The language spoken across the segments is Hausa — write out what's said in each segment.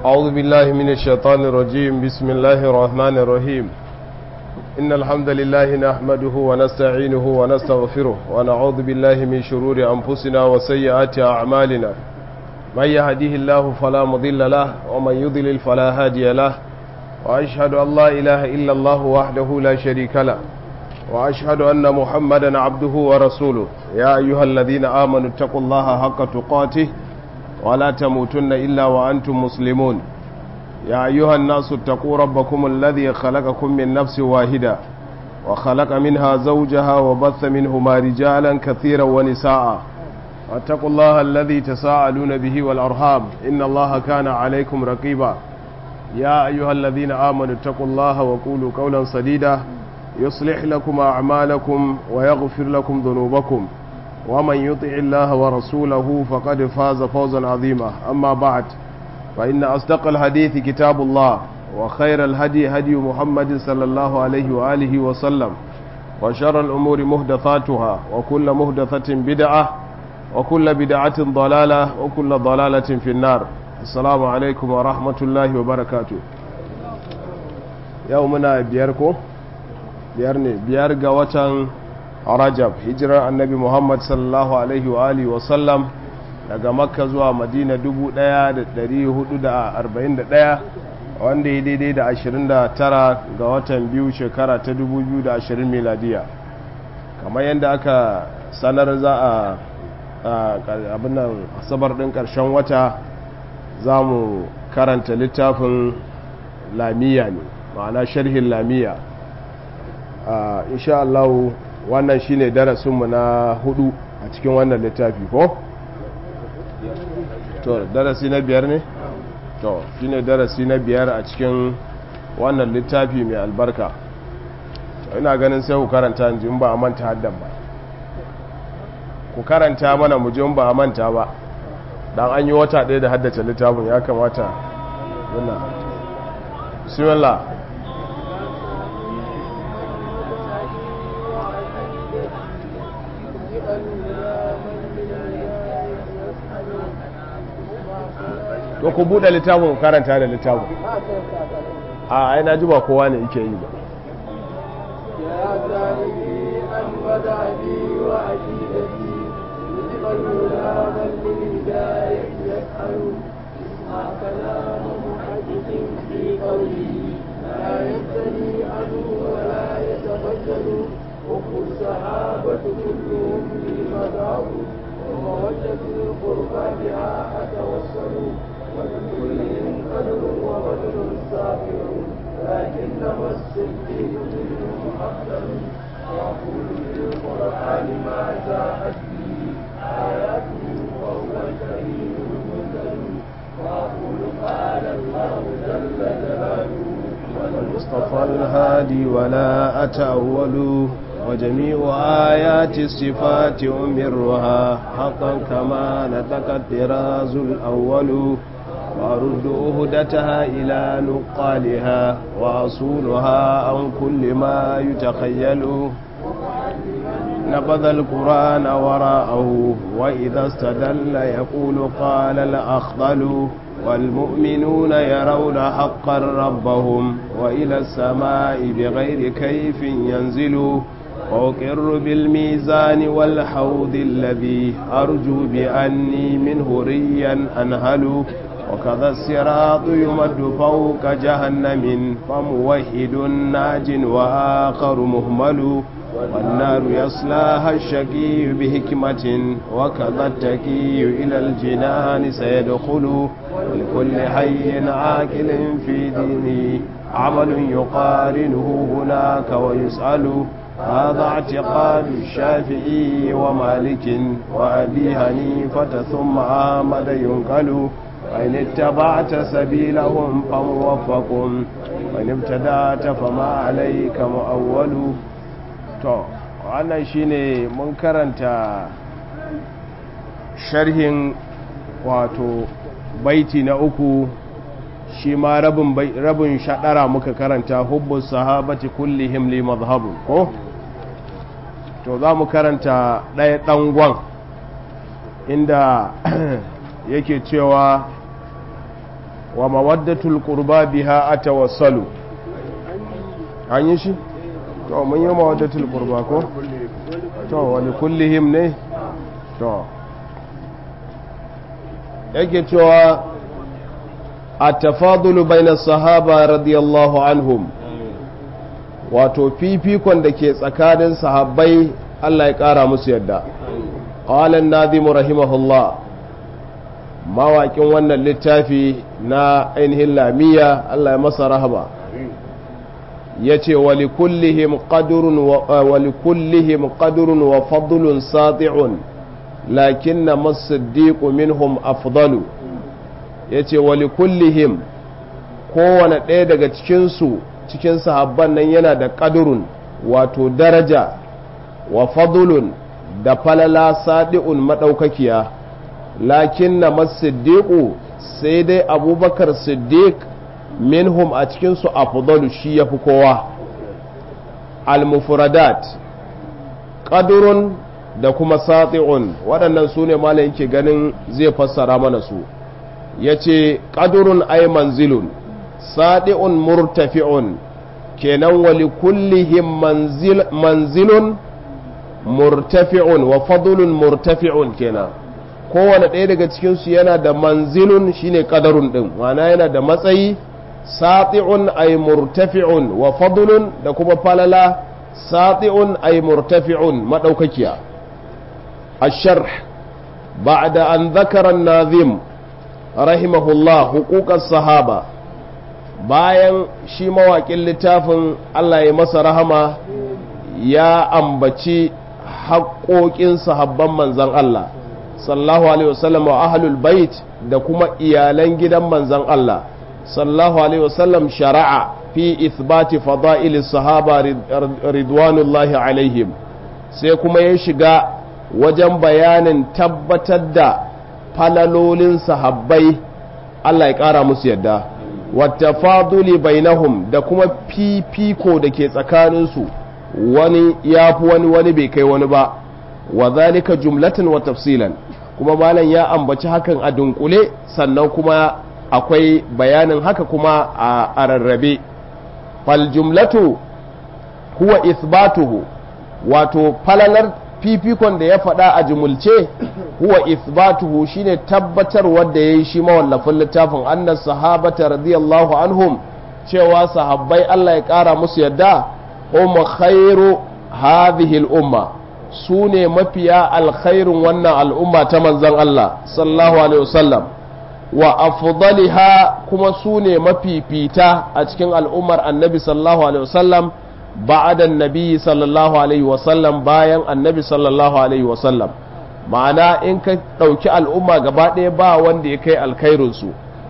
أعوذ بالله من الشيطان الرجيم بسم الله الرحمن الرحيم إن الحمد لله نحمده ونستعينه ونستغفره ونعوذ بالله من شرور أنفسنا وسيئات أعمالنا من يهديه الله فلا مضل له ومن يضلل فلا هادي له وأشهد أن لا إله إلا الله وحده لا شريك له وأشهد أن محمدا عبده ورسوله يا أيها الذين آمنوا اتقوا الله حق تقاته ولا تموتن إلا وأنتم مسلمون يا أيها الناس اتقوا ربكم الذي خلقكم من نفس واحدة وخلق منها زوجها وبث منهما رجالا كثيرا ونساء واتقوا الله الذي تساءلون به والأرحام إن الله كان عليكم رقيبا يا أيها الذين آمنوا اتقوا الله وقولوا قولا سديدا يصلح لكم أعمالكم ويغفر لكم ذنوبكم ومن يطع الله ورسوله فقد فاز فوزا عظيما أما بعد فإن أصدق الحديث كتاب الله وخير الهدي هدي محمد صلى الله عليه وآله وسلم وشر الأمور مهدثاتها وكل مهدثة بدعة وكل بدعة ضلالة وكل ضلالة في النار السلام عليكم ورحمة الله وبركاته يومنا بيركو بيرني بيرغا وطن rajab hijirar annabi muhammad sallallahu alaihi wa alihi wasallam daga makka zuwa madina 1441 wanda ya daidai da 29 ga watan biyu shekara ta 2020 miladiya kamar yadda aka sanar za a abinan asabar din karshen wata za mu karanta littafin lamiya ne ma'ana sharhin lamiya insha Allah wannan shine darasinmu na hudu a cikin wannan littafi ko? to darasi na biyar ne? to shine darasi na biyar a cikin wannan littafi mai albarka ina ganin sai ku karanta in ba a manta haddan ba ku karanta mana mu in ba a manta ba dan an yi wata ɗaya da haddace littafin ya kamata yana bismillah to ku buɗe littafin karanta da littafin a ai na ji ba kowa ne yake yi ba الصحابة كلهم لي مذهب ومودة القربى بها أتوسل ولكلهم قدر وبدر سافر لكنما الصديق منهم أفضل وأقول في القرآن ما جاءت به آياته وهو الكريم المنزل وأقول قال الله جل جلاله والمصطفى الهادي ولا أتأول وجميع آيات الصفات أمرها حقا كما نطق الطراز الأول وأرد أهدتها إلى نقالها وأصولها عن كل ما يتخيل نبذ القرآن وراءه وإذا استدل يقول قال الأخضل والمؤمنون يرون حقا ربهم وإلى السماء بغير كيف ينزل وأقر بالميزان والحوض الذي أرجو بأني منه ريا أنهل وكذا الصراط يمد فوق جهنم فموحد ناج وآخر مهمل والنار يصلاها الشقي بحكمة وكذا التكي إلى الجنان سيدخل لكل حي عاقل في دينه عمل يقارنه هناك ويسأل هذا اعتقاد الشافعي ومالك وأبي حنيفة ثم أحمد ينقل وإن اتبعت سبيلهم فموفق وإن ابتدأت فما عليك مؤول to wannan shine mun karanta sharhin wato baiti na uku shi ma rabin rabin shadara muka karanta hubbus sahabati kullihim li madhhabu ko to za mu karanta ɗaya ɗangon inda yake cewa wa mawaddatul qurba biha atawassalu an yi shi to mun yi mawaddatul qurba ko to wani kullihim ne to yake cewa at-tafadulu bayna sahaba radiyallahu anhum wato fifikon da ke tsakanin sahabbai Allah ya kara musu yadda qala an-nadhim rahimahullah mawaƙin wannan littafi na ainihin lamiya Allah ya masa rahama ya ce walikullihim ƙadurun wa fadlun sati'un lakin na masiddiƙu minhum afdalu ya ce walikullihim kowane ɗaya daga cikinsu cikin sahabban nan yana da ƙadurun wato daraja wa fadlun da falala sadi'un maɗaukakiya lakin na masiddiƙu sai dai abubakar siddiq minhum a cikinsu afdalu shi ya fi kowa al-mufradat ƙadurun da kuma sati'un waɗannan su ne malam yake ganin zai fassara mana su ya ce ƙadurun ai manzilun sati'un murtafi'un kenan wali kullihim manzilun murtafi'un wa fadlun murtafi'un kenan kowane ɗaya daga cikinsu yana da manzilun shine ƙadarun ɗin ma'ana yana da matsayi sati'un ay murtafi'un wa fadlun da kuma falala sati'un ay murtafi'un madaukakiya الشرح بعد أن ذكر الناظم رحمه الله حقوق الصحابة bayan shi mawaƙin littafin Allah ya masa rahama ya ambaci haƙoƙin sahabban manzan Allah sallallahu alaihi wasallam wa ahlul bait da kuma iyalan gidan manzan Allah sallallahu alaihi wasallam shara'a fi ithbati fada'il sahaba ridwanullahi alaihim sai kuma ya shiga wajen bayanin tabbatar da falalolin sahabbai Allah ya ƙara musu yadda wata faduli bainahum da kuma fifiko da ke tsakaninsu wani ya fi wani wani bai kai wani ba wa zalika jumlatan wa tafsilan kuma malam ya ambaci hakan a dunkule sannan kuma akwai bayanin haka kuma a rarrabe fal jumlatu huwa ithbatuhu wato falalar fifikon da ya faɗa a jumulce huwa ithbatuhu shine tabbatar wanda yayi shi mawallafin littafin annas sahabata radiyallahu anhum cewa sahabbai Allah ya ƙara musu yadda hum khairu hadhihi al-umma su ne mafiya alkhairun wannan al'umma ta manzon Allah sallallahu alaihi wasallam wa afdaliha kuma su ne mafifita a cikin al'ummar annabi sallallahu alaihi wasallam ba'da annabi sallallahu alaihi wasallam bayan annabi sallallahu alaihi wasallam ma'ana in ka ɗauki al'umma gaba ɗaya ba wanda ya kai alkhairinsu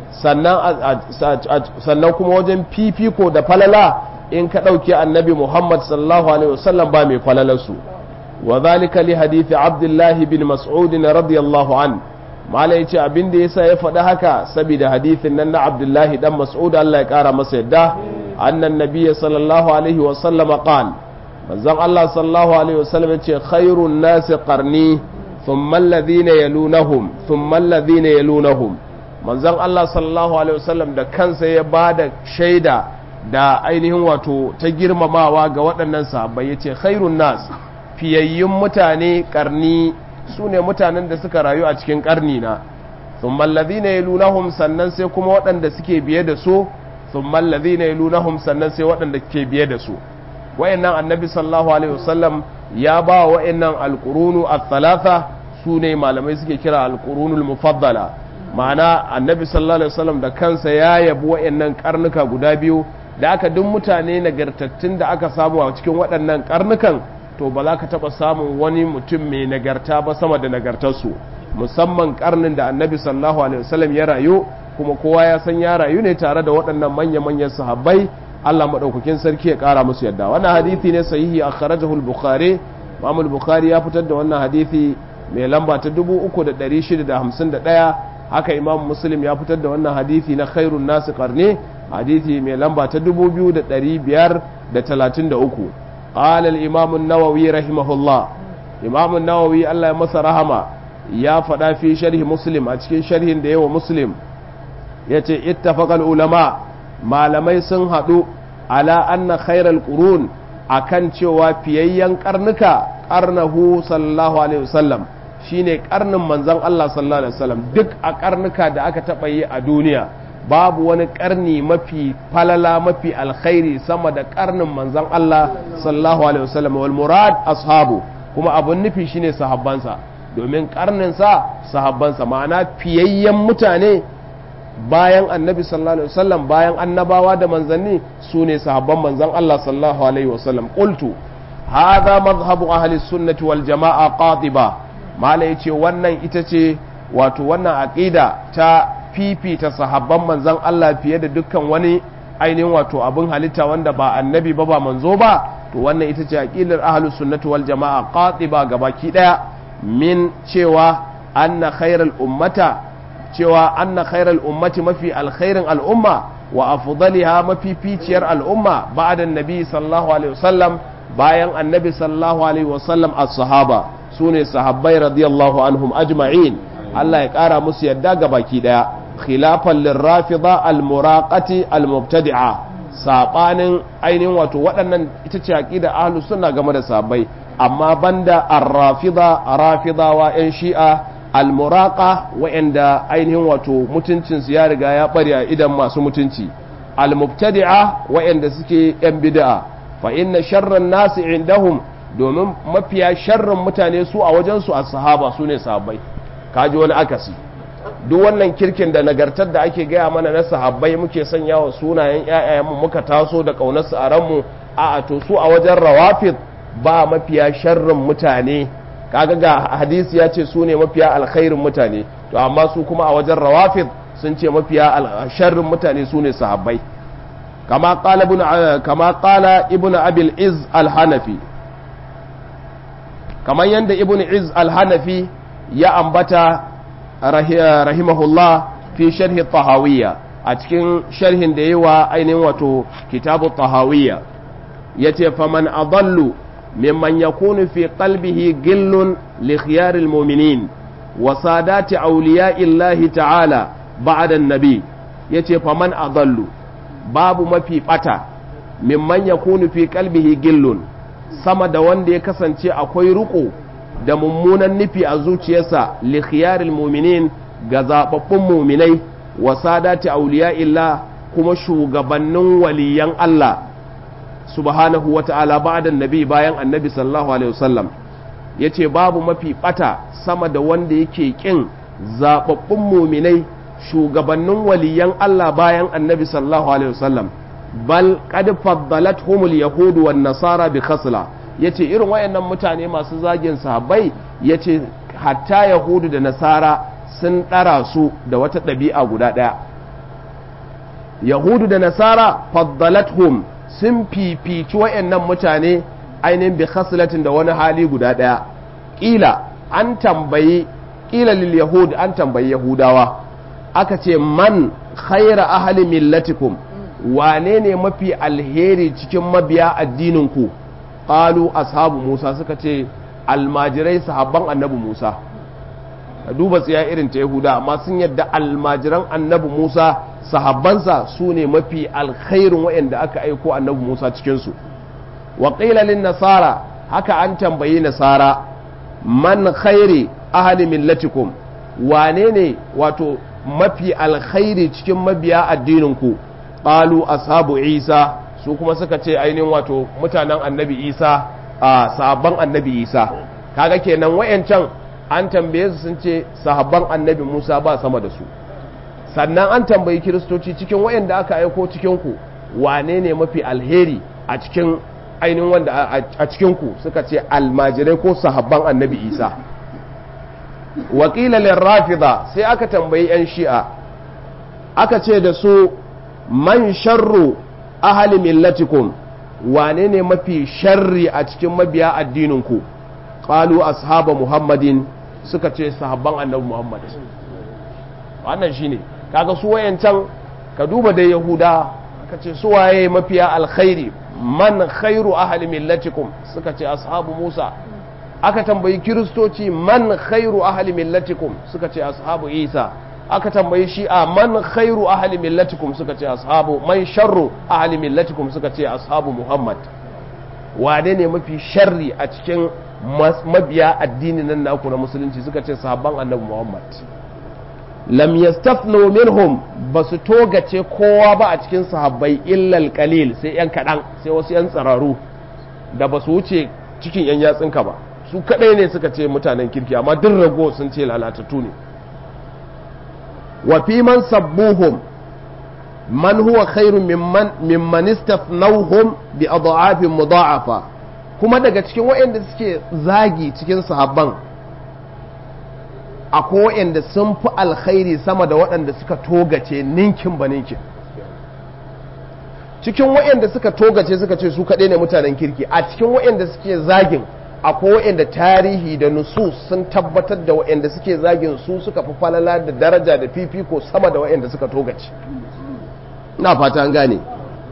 sannan kuma wajen fifiko da falala in ka ɗauki annabi muhammad sallallahu alaihi wasallam ba mai falalarsu wa zalika li hadithi abdullahi bin mas'udin radiyallahu an mala ya ce abin da yasa ya faɗi haka saboda hadithin nan na abdullahi dan mas'ud Allah ya ƙara masa yadda annan nabiyya sallallahu alaihi wasallam qal manzon Allah sallallahu alaihi wasallam ya ce khairun nasi qarni thumma alladhina yalunahum thumma alladhina yalunahum manzon Allah sallallahu alaihi wasallam da kansa ya bada shaida da ainihin wato ta girmamawa ga waɗannan sahabbai yace khairun nas fiyayyun mutane karni su ne mutanen da suka rayu a cikin karni na thumma alladhina yalunahum sannan sai kuma waɗanda suke biye da su thumma alladhina yalunahum sannan sai waɗanda ke biye da su wayannan annabi sallallahu alaihi wasallam ya ba wayannan alqurunu ath-thalatha su ne malamai suke kira alqurunul mufaddala ma'ana annabi sallallahu alaihi wasallam da kansa ya yabi wayannan karnuka guda biyu da aka duk mutane nagartattun da aka samu a cikin waɗannan karnukan to ba za ka taɓa samun wani mutum mai nagarta ba sama da nagartarsu musamman karnin da annabi sallallahu alaihi wasallam ya rayu kuma kowa ya san ya rayu ne tare da waɗannan manya-manyan sahabbai Allah maɗaukakin sarki ya ƙara musu yadda wannan hadithi ne sahihi a kharajahu al-bukhari Imam al-bukhari ya fitar da wannan hadithi mai lamba ta 3651 haka Imam Muslim ya fitar da wannan hadithi na khairun nasi qarni hadithi mai lamba ta 2533 قال الإمام النووي رحمه الله إمام النووي الله يمسى رحمه يا فدا في شرح مسلم أتكين شرح ديو مسلم yace ittafaqal ulama malamai sun haɗu ala anna khairal qurun akan cewa fiyayyen karnuka karnahu sallallahu alaihi wasallam shine karnin manzon Allah sallallahu alaihi wasallam duk a karnuka da aka taɓa yi a duniya babu wani karni mafi falala mafi alkhairi sama da karnin manzon Allah sallallahu alaihi wasallam wal murad ashabu kuma abun nufi shine sahabbansa domin karnin sa sahabbansa ma'ana fiyayyen mutane bayan annabi sallallahu alaihi wasallam bayan annabawa da manzanni su ne sahabban manzon Allah sallallahu alaihi wasallam qultu hadha madhhabu ahli sunnati wal jamaa qatiba mala yace wannan ita ce wato wannan aqida ta fifita sahabban manzon Allah fiye da dukkan wani ainihin wato abin halitta wanda ba annabi ba ba manzo ba to wannan ita ce aqidar ahli sunnati wal jamaa qatiba gabaki daya min cewa anna khairal ummata cewa anna khairal ummati mafi alkhairin al'umma wa afdaliha mafi ficiyar al'umma ba'da annabi sallallahu alaihi wasallam bayan annabi sallallahu alaihi wasallam as-sahaba sune sahabbai radiyallahu anhum ajma'in Allah ya kara musu yadda ga baki daya khilafan lirrafida al-muraqati al-mubtadi'a sabanin ainihin wato waɗannan ita ce aqida ahlus sunna game da sahabbai amma banda ar-rafida rafidawa yan shi'a almuraka wa'anda ainihin wato mutuncinsu ya riga ya bari a idan masu mutunci almubtadi'a wa'anda suke yan bid'a fa inna sharran nasi indahum domin mafiya sharrin mutane su a wajensu a sahaba su ne sahabbai kaji wani akasi duk wannan kirkin da nagartar da ake gaya mana na sahabbai muke sanya wa sunayen ƴaƴayenmu muka taso da ƙaunarsu a ranmu a to su a wajen rawafid ba mafiya sharrin mutane kaga ga hadisi ya ce su ne mafiya alkhairin mutane to amma su kuma a wajen rawafid sun ce mafiya sharrin mutane su ne sahabbai kama qala ibn kama qala ibn abil iz al-hanafi kamar yanda ibn iz al-hanafi ya ambata rahimahullah fi sharhi tahawiyya a cikin sharhin da yawa ainihin wato kitabu tahawiyya yace faman adallu ممن يكون في قلبه غل لخيار المؤمنين وسادات أولياء الله تعالى بعد النبي يتي فمن أضل باب ما في بتا ممن يكون في قلبه غل sama da wanda ya kasance akwai riko da mummunan nufi a zuciyarsa li khiyaril mu'minin ga zababbun mu'minai wa sadati awliya illa kuma shugabannin waliyan Allah subhanahu wa ta'ala ba'dan nabi bayan annabi sallallahu alaihi wasallam yace babu mafi bata sama da wanda yake kin zababbun muminai shugabannin waliyan Allah bayan annabi sallallahu alaihi wasallam bal qad faddalathumul yahud wan nasara bi khasla yace irin wayannan mutane masu zagin sahabbai yace hatta yahudu da nasara sun dara su da wata ɗabi'a guda ɗaya yahudu da nasara faddalathum sun fifici wayannan mutane ainihin bi khaslatin da wani hali guda ɗaya ƙila an tambayi ƙila lil yahud an tambayi yahudawa aka ce man khaira ahli millatikum wane ne mafi alheri cikin mabiya addininku qalu ashabu musa suka ce almajirai sahabban annabi musa ka duba tsiya irin ta yahuda amma sun yadda almajiran annabi musa sahabbansa su ne mafi alkhairin waɗanda aka aiko annabi musa cikinsu wa lin nasara haka an tambayi nasara man khairi ahli millatikum wane ne wato mafi alkhairi cikin mabiya addininku qalu ashabu isa su kuma suka ce ainihin wato mutanen annabi isa a sahabban annabi isa kaga kenan wayancan an tambaye su sun ce sahabban annabi musa ba sama da su sannan an tambayi kiristoci cikin wayanda aka aiko cikin ku wane ne mafi alheri a cikin ainihin wanda a cikin ku suka ce almajirai ko sahabban annabi isa wakila rafida sai aka tambayi 'yan shi'a aka ce da su man sharru ahali millatikum wane ne mafi sharri a cikin mabiya addininku qalu ashaba muhammadin suka ce sahabban annabi muhammad wannan shine kaga su wayancan ka duba da yahuda ka ce su waye mafiya alkhairi man khairu ahli millatikum suka ce ashabu musa aka tambayi kiristoci man khairu ahli millatikum suka ce ashabu isa aka tambayi shi a man khairu ahli millatikum suka ce ashabu man sharru ahli millatikum suka ce ashabu muhammad wane ne mafi sharri a cikin mabiya addinin nan naku na musulunci suka ce sahabban annabi muhammad lam yastafnu minhum basu togace kowa ba a cikin sahabbai illal qalil sai yan kadan sai wasu yan tsararu da basu wuce cikin yan yatsinka ba su kadai ne suka ce mutanen kirki amma duk rago sun ce lalatattu ne wa fi man sabbuhum man huwa khairun mimman mimman istafnawhum bi adha'afin mudha'afa kuma daga cikin waɗanda suke zagi cikin sahabban akwai waɗanda sun fi alkhairi sama da waɗanda suka togace ninkin ba ninkin cikin waɗanda suka togace suka ce su kaɗai ne mutanen kirki a cikin waɗanda suke zagin akwai waɗanda tarihi da nusus sun tabbatar da waɗanda suke zagin su suka fi falala da daraja da fifiko sama da waɗanda suka togace ina fata an gane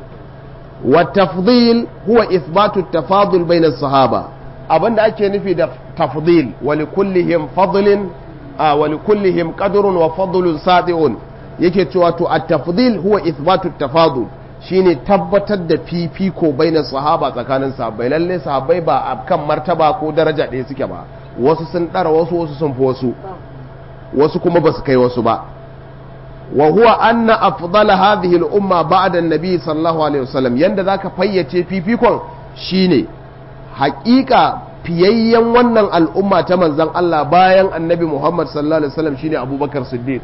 wa tafdil huwa ithbatu tafadul bayna sahaba abinda ake nufi da tafdil wa likullihim fadlin wa likullihim qadrun wa fadlun sadi'un yake cewa to at-tafdil huwa ithbatu tafadul shine tabbatar da fifiko bainar sahaba tsakanin sahabbai lalle sahabbai ba a kan martaba ko daraja ɗaya suke ba wasu sun ɗara wasu wasu sun fi wasu wasu kuma ba su kai wasu ba wa huwa anna afdala hadhihi al-umma ba'da an-nabi sallallahu alaihi wasallam yanda zaka fayyace fifikon shine haƙiƙa fiyayyen wannan al'umma ta manzon Allah bayan annabi Muhammad sallallahu alaihi wasallam shine Abubakar Siddiq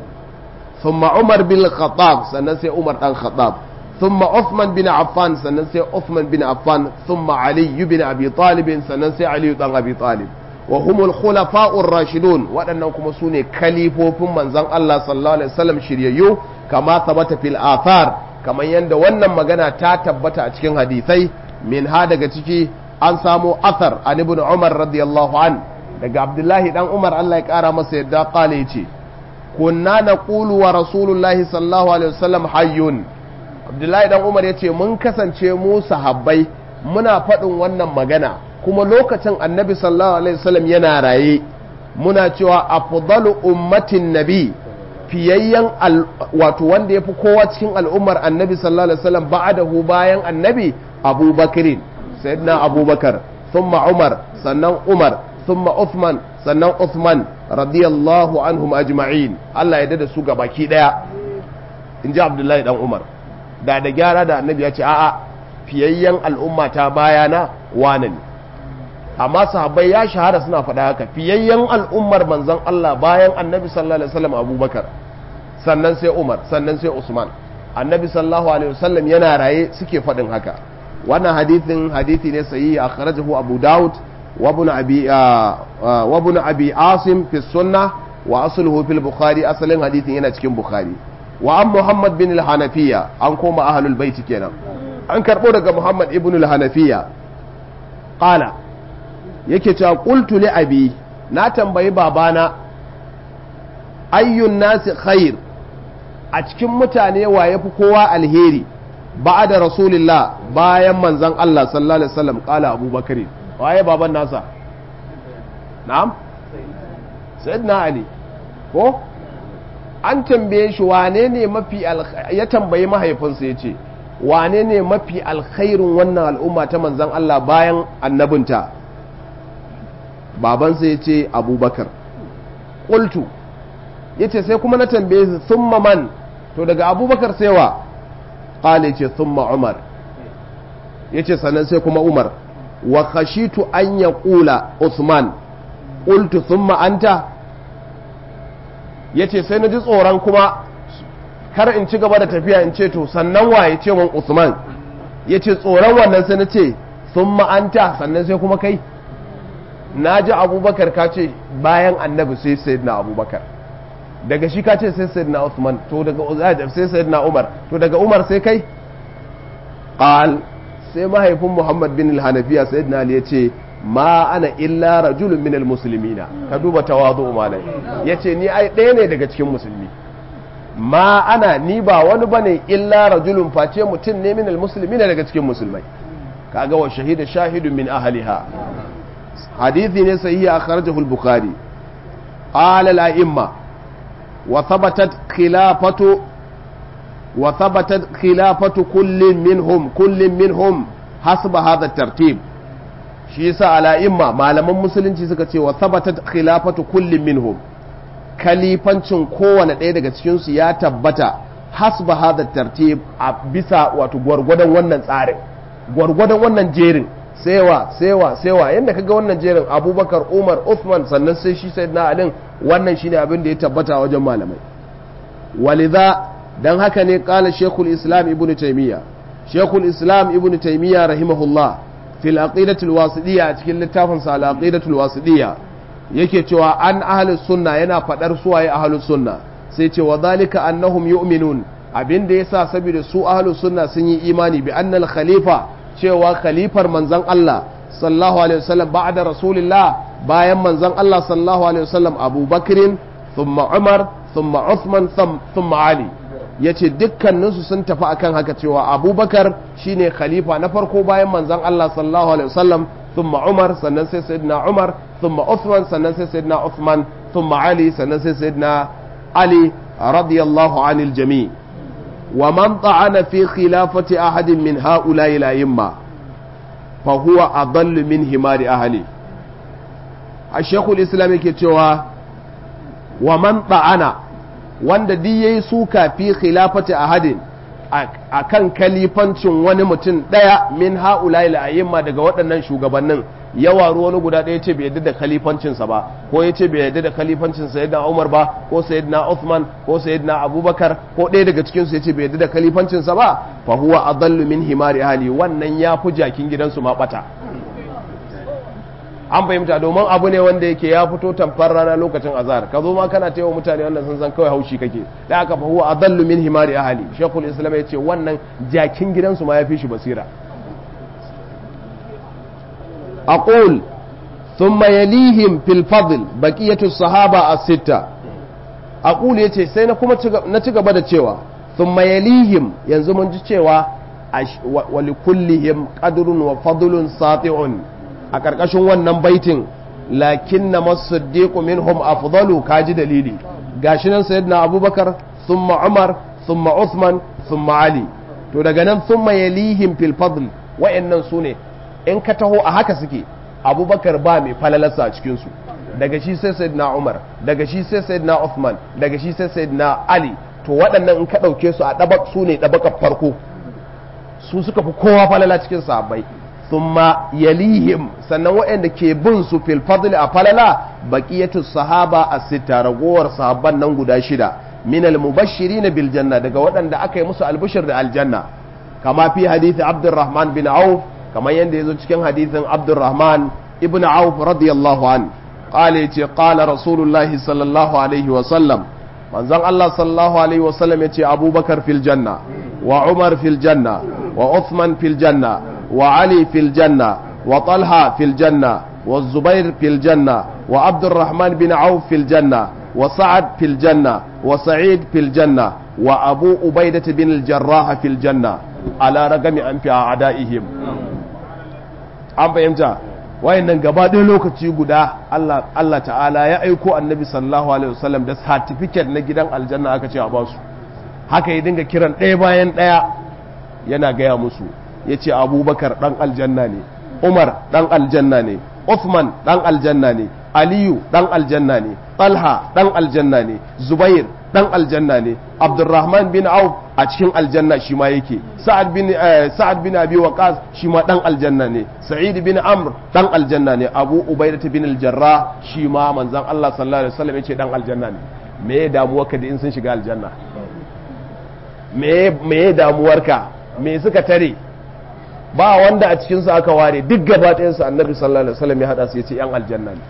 ثم عمر بن الخطاب سنسي عمر بن الخطاب ثم عثمان بن عفان سننسي عثمان بن عفان ثم علي بن أبي طالب سننسي علي بن أبي طالب وهم الخلفاء الراشدون وأنكم سوني كليفوفم من زن الله صلى الله عليه وسلم شريعيو كما ثبت في الآثار كما يند وانا مغانا تاتبت أتكين حديثي من هذا كتكي an samo athar an ibn umar radiyallahu an daga abdullahi dan umar Allah ya kara masa yadda kale yace kunna naqulu wa rasulullahi sallallahu alaihi wasallam hayyun abdullahi dan umar ya ce mun kasance mu sahabbai muna faɗin wannan magana kuma lokacin annabi sallallahu alaihi wasallam yana raye muna cewa afdalu ummatin nabi fiyayyen wato wanda ya fi kowa cikin al'ummar annabi sallallahu alaihi wasallam ba'adahu bayan annabi abubakarin sayyidina abubakar thumma umar sannan umar thumma uthman sannan uthman radiyallahu anhum ajma'in Allah ya dada su gabaki daya in ji abdullahi dan umar da da gyara da annabi ya ce a'a fiyayyen al'umma ta bayana wane ne amma sahabbai ya shahara suna faɗa haka fiyayyen al'ummar manzon Allah bayan annabi sallallahu alaihi wasallam abubakar sannan sai umar sannan sai usman annabi sallallahu alaihi wasallam yana raye suke faɗin haka wannan hadithin hadithi ne sahihi akhrajahu abu daud wa ibn abi wa ibn abi asim fi sunnah wa asluhu fil bukhari asalin hadithin yana cikin bukhari wa an muhammad bin al-hanafiya an koma ahlul baiti kenan an karbo daga muhammad ibn al-hanafiya qala yake cewa qultu li abi na tambayi babana ayyun nasi khair a cikin mutane wa yafi kowa alheri ba'da rasulillah bayan manzon Allah sallallahu alaihi wasallam qala abubakar waye baban nasa na'am sayyidina ali ko an tambaye shi wane ne mafi ya tambayi mahaifinsa ya ce wane ne mafi alkhairun wannan al'umma ta manzan Allah bayan annabinta babansa ya ce abubakar ƙultu ya ce sai kuma na tambaye su summa man to daga abubakar sai wa ƙala ya ce summa umar ya ce sannan sai kuma umar wa khashitu an ya ƙula usman ƙultu summa anta ya ce sai na ji tsoron kuma kar in ci gaba da tafiya in ce to sannan waye ce mun usman ya ce tsoron wannan sai na ce sun ma'anta sannan sai kuma kai na ji abubakar ka ce bayan annabi sai sai na abubakar daga shi ka ce sai sai na usman to daga sai sai na umar to daga umar sai kai qal sai mahaifin muhammad bin al-hanafiya sayyidina ali ya ce ma ana illa rajulun minal muslimina ka duba tawazu malai yace ni ai ɗaya ne daga cikin musulmi ma ana ni ba wani bane illa rajulun face mutum ne minal muslimina daga cikin musulmai kaga wa shahida shahidun min ahliha hadithi ne sahihi akhrajahu al-bukhari qala al-a'imma wa thabatat khilafatu wa thabatat khilafatu kullin minhum kullin minhum hasba hadha tartib shi yasa ala'imma malaman musulunci suka ce wa thabatat khilafatu kullin minhum kalifancin kowane ɗaya daga cikin su ya tabbata hasba hadha tartib a bisa wato gwargwadon wannan tsarin gwargwadon wannan jerin sewa sewa sewa yadda kaga wannan jerin abubakar umar uthman sannan sai shi sai na alin wannan shine abin da ya tabbata wajen malamai walidha dan haka ne kala shekul islam ibn taymiya shekul islam ibn taymiya rahimahullah fil aqidatul wasidiyya a cikin littafin sa al aqidatul wasidiyya yake cewa an ahlus sunna yana fadar suwaye ahlus sunna sai ce wa zalika annahum yu'minun abin da yasa saboda su ahlus sunna sun yi imani bi annal khalifa cewa khalifar manzon Allah sallallahu alaihi wasallam ba'da rasulillah bayan manzon Allah sallallahu alaihi wasallam Abu Bakrin thumma Umar thumma Uthman thumma Ali yace dukkaninsu sun tafi akan haka cewa Abubakar shine khalifa na farko bayan manzon Allah sallallahu alaihi wasallam thumma Umar sannan sai sayyidina Umar thumma Uthman sannan sai sayyidina Uthman thumma Ali sannan sai sayyidina Ali radiyallahu anil jami' ومن طعن في خلافة أحد من هؤلاء الأئمة فهو أضل من همار أهله الشيخ الإسلام كتوى ومن طعن wanda duk yayi suka fi khilafati ahadin akan kalifancin wani mutum daya min haula ila ayyima daga waɗannan shugabannin ya waru wani guda ɗaya ce bai yadda da khalifancinsa ba ko ya ce bai yadda da khalifancin sayyidina Umar ba ko sayyidina Uthman ko sayyidina Abubakar ko ɗaya daga cikin su ya ce bai yadda da khalifancinsa ba fa huwa adallu min himari ahli wannan ya fi jakin gidansu ma bata an fahimta domin abu ne wanda yake ya fito tamfar rana lokacin azhar ka zo ma kana taiwa mutane wannan sun san kawai haushi kake da aka fa huwa adallu min himari ahli shekul islam ya ce wannan jakin gidansu ma ya fi shi basira أقول ثم يليهم في الفضل بقية الصحابة الستة أقول يتي سينا كما نتيجة بدا تشيوا ثم يليهم ينزمون تشيوا ولكلهم قدر وفضل ساطع أكركشون wannan baitin lakinna masaddiqu minhum afdalu kaji dalili gashi nan sayyidina abubakar thumma umar thumma uthman thumma ali to daga nan thumma yalihim fil fadl wa'annan sune in ka taho a haka suke abubakar ba mai falalarsa a cikinsu daga shi sai sayyidina umar daga shi sai sayyidina uthman daga shi sai sayyidina ali to waɗannan in ka ɗauke su a ɗabak su ne ɗabakar farko su suka fi kowa falala cikin sahabbai thumma yalihim sannan waɗanda ke bin su fil fadli a falala baqiyatu sahaba a sita ragowar sahabban nan guda shida min al mubashirin bil janna daga waɗanda aka yi musu albishir da aljanna kama fi hadisi abdurrahman bin auf kamar yadda ya zo cikin hadithin abdurrahman ibn auf radiyallahu an qala yace qala rasulullah sallallahu alaihi wa sallam manzon Allah sallallahu alaihi wa sallam yace abubakar fil janna wa umar fil janna wa uthman fil janna wa ali fil janna wa talha fil janna wa zubair fil janna wa abdurrahman bin auf fil janna wa sa'ad fil janna wa sa'id fil janna wa abu ubaidah bin al-jarrah fil janna ala ragami an fi a'daihim an fahimta wayannan gaba ɗaya lokaci guda Allah Allah ta'ala ya aiko annabi sallallahu alaihi wasallam da certificate na gidan aljanna aka ce a ba su haka ya dinga kiran ɗaya bayan ɗaya yana gaya musu ya ce abubakar ɗan aljanna ne umar ɗan aljanna ne uthman ɗan aljanna ne aliyu ɗan aljanna ne talha ɗan aljanna ne zubair ɗan aljanna ne abdurrahman bin auf a cikin aljanna shi ma yake sa'ad bin sa'ad bin abi waqas shi ma dan aljanna ne sa'id bin amr dan aljanna ne abu ubaidah bin al-jarrah shi ma manzon Allah sallallahu alaihi wasallam yace dan aljanna ne me ya damuwarka da in sun shiga aljanna me me ya damuwarka me suka tare ba wanda a cikin su aka ware duk gaba ɗayan su annabi sallallahu alaihi wasallam ya hada su yace yan aljanna ne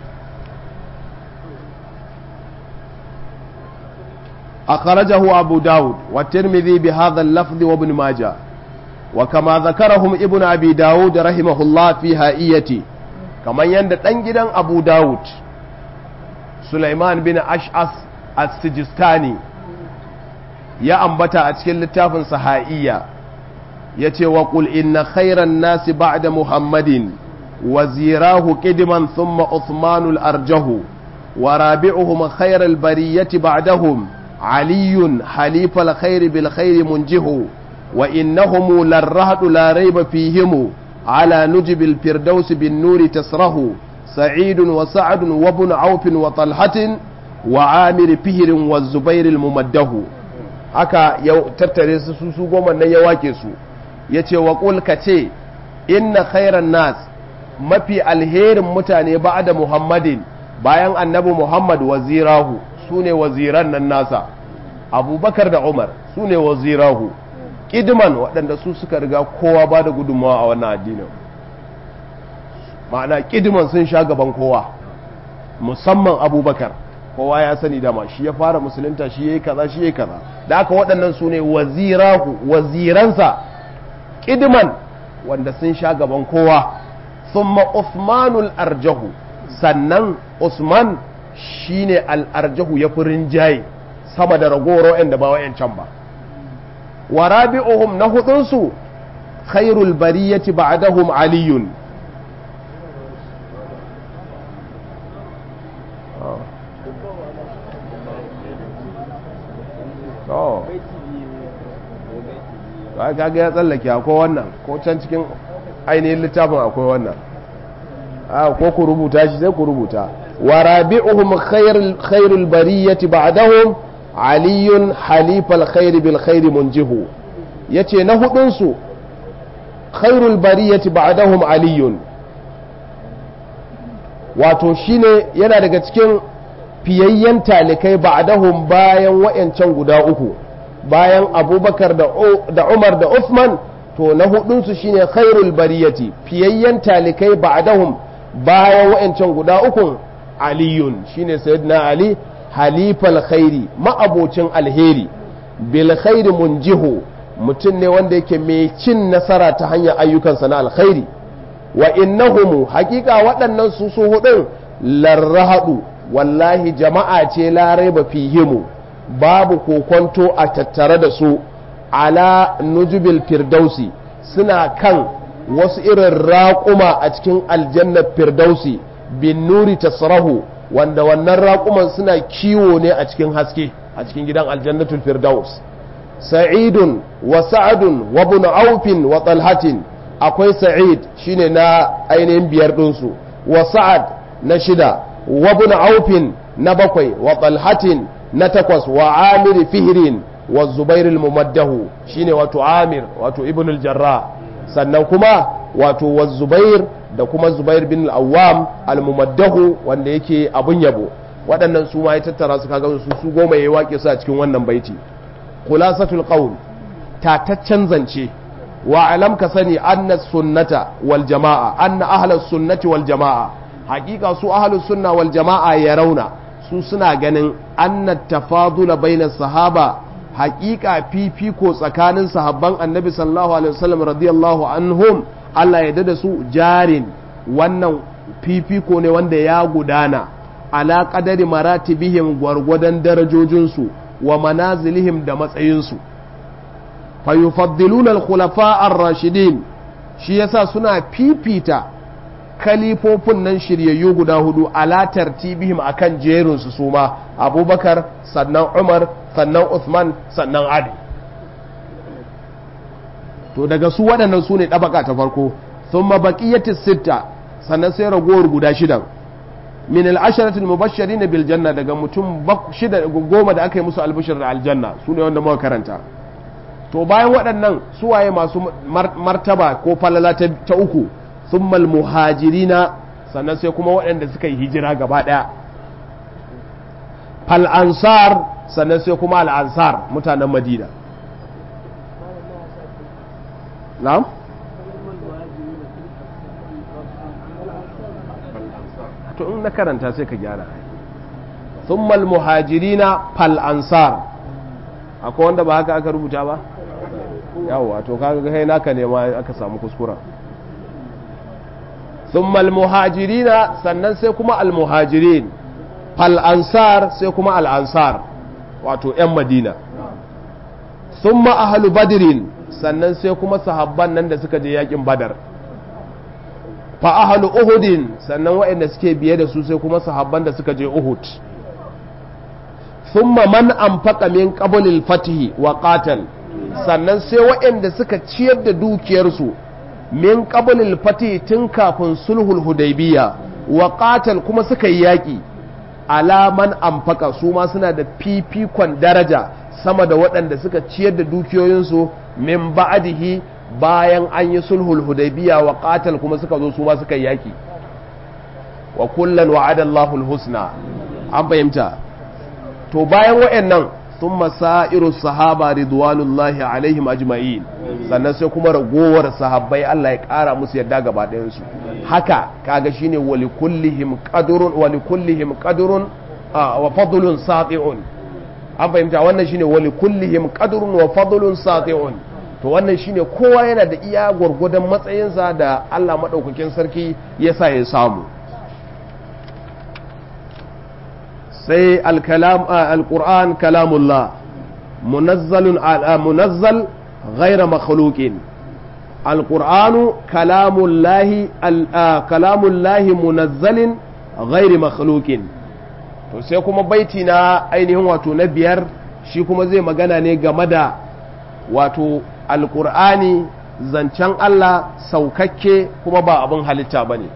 أخرجه أبو داود والترمذي بهذا اللفظ وابن ماجه وكما ذكرهم ابن أبي داود رحمه الله في هائيتي كما يند تنجدا أبو داود سليمان بن أشعث السجستاني يا أنبتا أتكل لتافن صحائية يتي وقل إن خير الناس بعد محمد وزيراه قدما ثم عثمان الأرجه ورابعهم خير البرية بعدهم علي حليف الخير بالخير منجه وإنهم للرهد لا ريب فيهم على نجب الفردوس بالنور تسره سعيد وسعد وابن عوف وطلحة وعامر فهر والزبير الممده haka ya tattare su su goma nan ya wake su ya ce wa ka ce inna khairan nas mafi alherin mutane ba da muhammadin bayan annabi muhammad wazirahu su ne waziran nan nasa abubakar da umar su ne wazirahu ƙidman waɗanda su suka riga kowa ba da gudunmawa a wannan addinin ma'ana ƙidman sun sha gaban kowa musamman abubakar kowa ya sani dama shi ya fara musulunta shi ya yi kaza shi ya yi kaza da aka waɗannan su ne wazirahu waziransa ƙidman wanda sun sha gaban kowa thumma usmanul arjahu sannan usman shine al'arjahu ya fi rinjaye sama da ragowar wa'anda ba wa'yancan ba wa rabi'uhum na hudunsu khairul bariyati ba'dahum aliyun ba kaga ya tsallake akwai wannan ko can cikin ainihin littafin akwai wannan ko ku rubuta shi sai ku rubuta wa rabi'uhum khairul bariyati ba'dahum aliyun halifal khairi bil khairi munjihu yace na hudun su khairul bariyati ba'dahum aliyun wato shine yana daga cikin fiyayyen talikai ba'dahum bayan wayancan guda uku bayan abubakar da umar da uthman to na hudunsu shine khairul bariyati fiyayyen talikai ba'dahum bayan wayancan guda uku aliyun shine sayyidina ali halifal khairi ma'abocin alheri bil khairi munjihu mutum ne wanda yake mai cin nasara ta hanyar ayyukansa na alkhairi wa innahum hakika waɗannan su su hudun larrahadu wallahi jama'a ce larai ba fihimu babu kokonto a tattare da su ala nujubil firdausi suna kan wasu irin raƙuma a cikin aljannar firdausi bin nuri tasrahu wanda wannan raƙuman suna kiwo ne a cikin haske a cikin gidan aljannatul firdaus sa'idun wa sa'adun wa ibn aufin wa talhatin akwai sa'id shine na ainihin biyar ɗinsu wa sa'ad na shida wa ibn aufin na bakwai wa talhatin na takwas wa amir fihrin wa zubair al-mumaddahu shine wato amir wato ibn al-jarrah sannan kuma wato wa zubair da kuma zubair bin al-awwam al-mumaddahu wanda yake abun yabo waɗannan su ma ya tattara su kaga su su goma yayi wake su a cikin wannan baiti khulasatul qawl tataccen zance wa alam ka sani anna sunnata wal jama'a anna ahlus sunnati wal jama'a hakika su ahlus sunna wal jama'a ya rauna su suna ganin anna tafadula bainas sahaba hakika fifiko tsakanin sahabban annabi sallallahu alaihi wasallam radiyallahu anhum Allah ya da su jarin wannan fifiko ne wanda ya gudana ala qadari maratibihim gwargwadon darajojinsu wa manazilihim da matsayinsu fayufaddiluna al-khulafa ar-rashidin shi yasa suna fifita kalifofin nan shiryayyu guda hudu ala tartibihim akan jerin su suma abubakar sannan umar sannan uthman sannan ali to daga su waɗannan su ne ɗabaka ta farko sun mabaƙiyyati sitta sannan sai ragowar guda shidan min al'asharatul mubashirin bil janna daga mutum shida goma da aka yi musu albishir da aljanna su ne wanda muka karanta to bayan waɗannan suwaye masu martaba ko falala ta uku summal muhajirina sannan sai kuma waɗanda suka yi hijira gaba ɗaya fal ansar sannan sai kuma al ansar mutanen madina na'am to in na karanta sai ka gyara summal muhajirina fal ansar akwai wanda ba haka aka rubuta ba yawa to kaga kai naka ne ma aka samu kuskura summal muhajirina sannan sai kuma al muhajirin fal ansar sai kuma al ansar wato yan madina summa ahlu badrin sannan sai kuma sahabban nan da suka je yakin badar fa ahlu uhudin sannan waɗanda suke biye da su sai kuma sahabban da suka je uhud thumma man anfaqa min qablil fatihi wa qatal sannan sai waɗanda suka ciyar da dukiyarsu min qablil fatihi tun kafin sulhul hudaybiya wa qatal kuma suka yi yaƙi alaman anfaqa su ma suna da fifikon daraja sama da waɗanda suka ciyar da dukiyoyinsu min ba'dihi bayan an yi sulhul hudaybiya wa qatal kuma suka zo su ma suka yi yaƙi wa kullan wa'ada Allahul husna an fahimta to bayan waɗannan sun masairu sahaba ridwanullahi alaihim ajma'in sannan sai kuma ragowar sahabbai Allah ya ƙara musu yadda gaba ɗayansu haka kaga shine wali kullihim qadrun wali kullihim qadrun wa fadlun sati'un an fahimta wannan shine wali kullihim qadrun wa fadlun sati'un to wannan shine kowa yana da iya gwargwadon matsayinsa da Allah madaukakin sarki ya sa ya samu sai alƙur'an kalamullah munazzal ghaira makhluqin alƙur'anu kalamullahi kalamullahi munazzalin ghairi makhluqin to sai kuma baiti na ainihin wato na biyar shi kuma zai magana ne game da wato alƙur'ani zancen Allah saukakke kuma ba abin halitta ba ne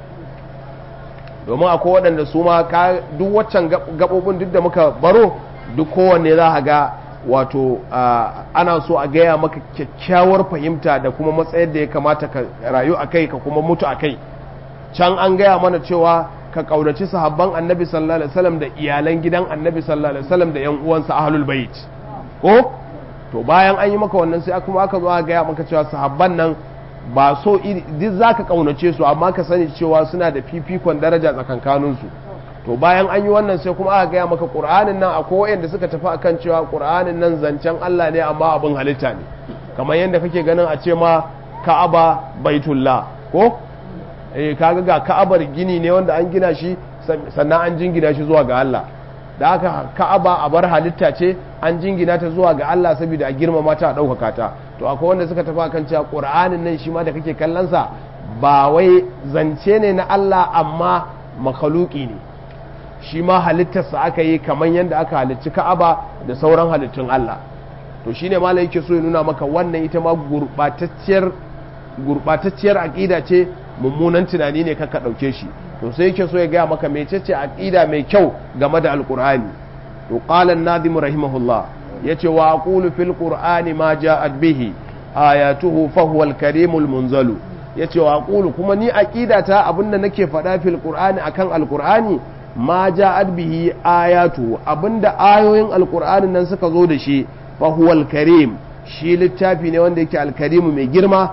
domin akwai waɗanda su ma duk waccan gaɓoɓin duk da muka baro duk kowanne za a ga wato ana so a gaya maka kyakkyawar fahimta da kuma matsayar da ya kamata ka rayu a kai ka kuma mutu a kai can an gaya mana cewa ka ƙaunaci sahabban annabi sallallahu alaihi wasallam da iyalan gidan annabi sallallahu alaihi wasallam da yan uwansa ahlul bait ko to bayan an yi maka wannan sai kuma aka zo a gaya maka cewa sahabban nan ba so duk za ka ƙaunace su amma ka sani cewa suna da fifikon daraja tsakankaninsu to bayan an yi wannan sai kuma aka gaya maka ƙur'anin nan akwai wayanda suka tafi akan cewa ƙur'anin nan zancen Allah ne amma abin halitta ne kamar yadda kake ganin a ce ma ka'aba baitullah ko eh kaga ga ka'abar gini ne wanda an gina shi sannan an jingina shi zuwa ga Allah da haka ka'aba a bar halitta ce an jingina ta zuwa ga Allah saboda a girmama ta a ɗaukaka ta to akwai wanda suka tafi akan cewa ƙur'anin nan shi ma da kake kallonsa ba wai zance ne na Allah amma makaluki ne shi ma halittarsa aka yi kamar yadda aka halicci ka'aba da sauran halittun Allah to shine malai yake so ya nuna maka wannan ita ma gurbatacciyar gurbatacciyar aqida ce mummunan tunani ne kaka dauke shi to sai yake so ya gaya maka mecece aqida mai kyau game da alqur'ani to qala an-nadim rahimahullah yace wa aqulu fil qur'ani ma ja'at bihi ayatuhu fa huwa al-karimul munzalu yace wa aqulu kuma ni aqidata abinda nake faɗa fil qur'ani akan alqur'ani ma ja'at bihi ayatu abinda ayoyin alqur'anin nan suka zo da shi fa huwa al-karim shi littafi ne wanda yake al-karim mai girma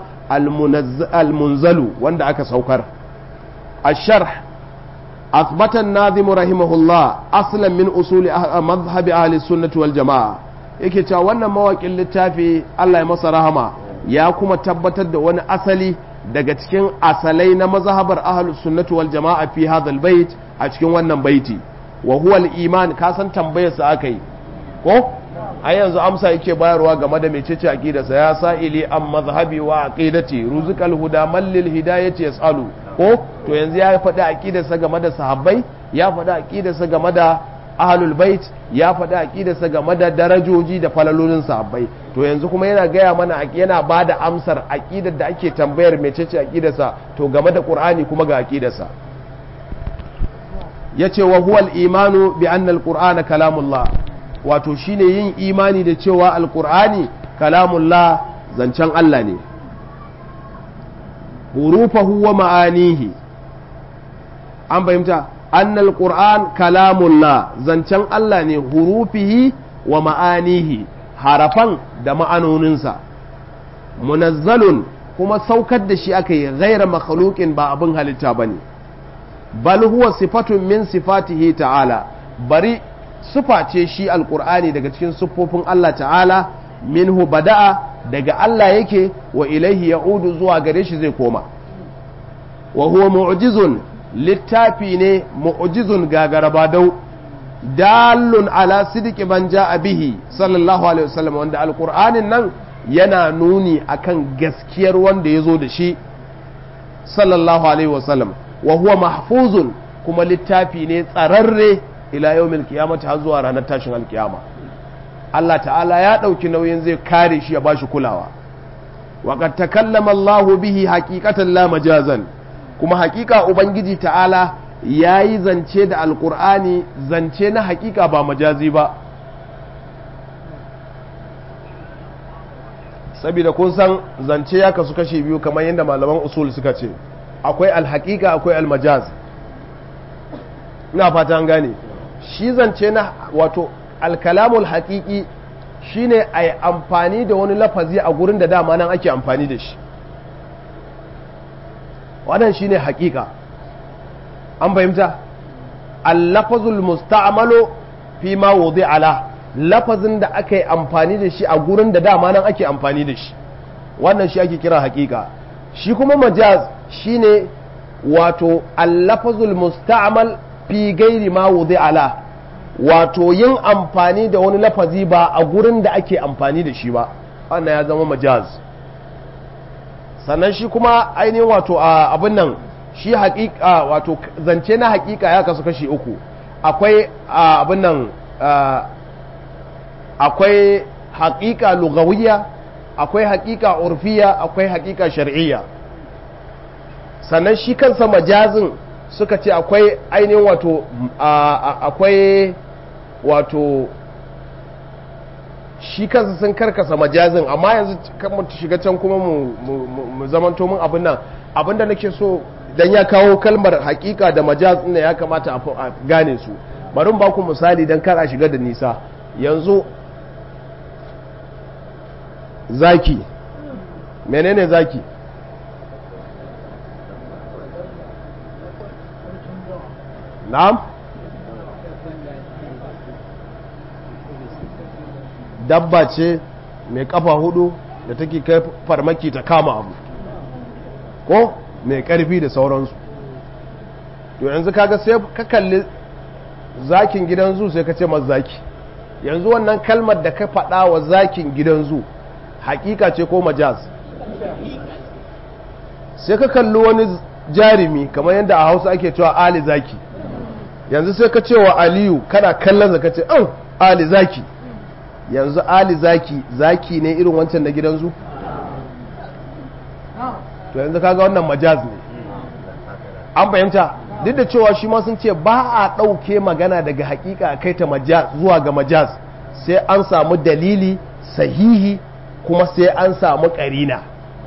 al-munzalu wanda aka saukar الشرح أثبت الناظم رحمه الله أصلا من أصول مذهب أهل السنة والجماعة yake cewa wannan mawaƙin littafi Allah ya masa rahama ya kuma tabbatar da wani asali daga cikin asalai na mazhabar ahlus sunnati wal jama'a fi hadhal bait a cikin wannan baiti wa huwa al-iman ka san tambayar sa akai ko a yanzu amsa yake bayarwa game da mecece aqidarsa ya sa'ili an mazhabi wa aqidati ruzqal huda man lil hidayati yasalu ko to yanzu ya faɗi aqidarsa game da sahabbai ya faɗi aqidarsa game da ahlul bait ya faɗi aqidarsa game da darajoji da falalolin sahabbai to yanzu kuma yana gaya mana yana ba da amsar aqidar da ake tambayar mecece aqidarsa to game da qur'ani kuma ga aqidarsa yace wa huwa al-imanu bi anna al-qur'ana kalamullah wato shine yin imani da cewa al-qur'ani kalamullah zancen Allah ne hurufahu wa ma'anihi an fahimta annal qur'an kalamullah zancen Allah ne hurufihi wa ma'anihi harafan da ma'anoninsa munazzalun kuma saukar da shi aka yi ghaira makhluqin ba abin halitta bane bal huwa sifatun min sifatihi ta'ala bari sufa ce shi alqur'ani daga cikin siffofin Allah ta'ala minhu bada'a daga Allah yake wa ilaihi ya'udu zuwa gare shi zai koma wa huwa mu'jizun littafi ne mu'jizun gagarabadau dalun ala sidiki man ja'a bihi sallallahu alaihi wasallam wanda alqur'anin nan yana nuni akan gaskiyar wanda ya zo da shi sallallahu alaihi wasallam wa huwa mahfuzun kuma littafi ne tsararre ila yawmil qiyamati har zuwa ranar tashin alkiyama Allah ta'ala ya ɗauki nauyin zai kare shi ya bashi kulawa waƙar takallama Allahu bihi haƙiƙatan la majazan kuma haƙiƙa Ubangiji ta'ala ya yi zance da alƙur'ani zance na haƙiƙa ba majazi ba saboda kun san zance ya kasu kashe biyu kamar yadda malaman usul suka ce akwai alhaƙiƙa akwai almajaz ina fata an gane shi zance na wato alkalamul haƙiƙi shine a yi amfani da wani lafazi a gurin da dama nan ake amfani da shi wannan shine haƙiƙa an fahimta allafazul musta'malu fi ma wudi ala lafazin da aka yi amfani da shi a gurin da dama nan ake amfani da shi wannan shi ake kira haƙiƙa shi kuma majaz shine wato allafazul musta'mal fi gairi ma wudi ala wato yin amfani da wani lafazi ba a gurin da ake amfani da shi ba wannan ya zama majaz sannan shi kuma ainihin wato a abin nan shi haƙiƙa wato zance na haƙiƙa ya kasu kashi uku akwai abin nan akwai haƙiƙa lugawiyya akwai haƙiƙa urfiya akwai haƙiƙa shar'iyya sannan shi kansa majazin suka ce akwai ainihin wato akwai wato shi kansa sun karkasa majazin amma yanzu kan mu shiga can kuma mu zamanto mun abin nan abinda nake so dan ya kawo kalmar hakika da majaz ne ya kamata a gane su bari ba ku misali dan kar a shiga da nisa yanzu zaki menene zaki na'am dabba ce mai kafa hudu da take kai farmaki ta kama abu ko mai karfi da sauransu to yanzu kaga sai ka kalli zakin gidan zu sai ka ce masa zaki yanzu wannan kalmar da ka faɗa wa zakin gidan zu hakika ce ko majaz sai ka kalli wani jarumi kamar yadda a hausa ake cewa ali zaki yanzu sai ka ce wa aliyu kana kallon zaka ce an ali zaki yanzu ali zaki zaki ne irin wancan na gidan zu to yanzu kaga wannan majaz ne an fahimta duk da cewa shi ma sun ce ba a ɗauke magana daga hakika kai ta majaz zuwa ga majaz sai an samu dalili sahihi kuma sai an samu ƙarina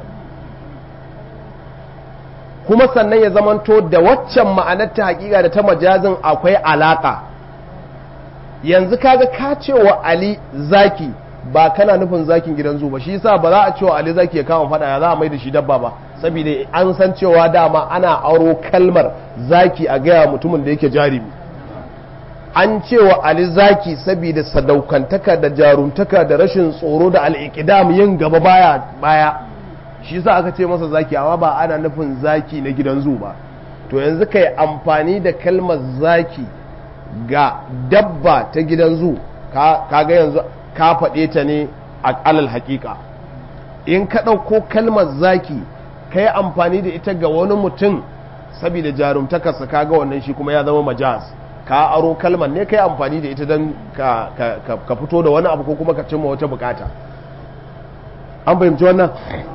kuma sannan ya zamanto da waccan ma'anar ta hakika da ta majazin akwai alaka yanzu kaga ka cewa ali zaki ba kana nufin zakin gidan zuba shi yasa ba za a cewa ali zaki ya kama fada ya za a mai da shi dabba ba saboda an san cewa dama ana aro kalmar zaki a gaya mutumin da yake jarumi an cewa ali zaki saboda sadaukantaka da jarumtaka da rashin tsoro da al'ikidam yin gaba baya baya shi yasa aka ce masa zaki amma ba ana nufin zaki na gidan zu ba to yanzu kai amfani da kalmar zaki ga dabba ta gidan zu kaga yanzu ka faɗe ta ne a alal haƙiƙa in ka ɗauko kalmar zaki ka yi amfani da ita ga wani mutum saboda jarumtakarsa kaga wannan shi kuma ya zama majaz ka aro kalmar ne ka yi amfani da ita don ka fito da wani abu ko kuma ka cimma wata bukata an fahimci wannan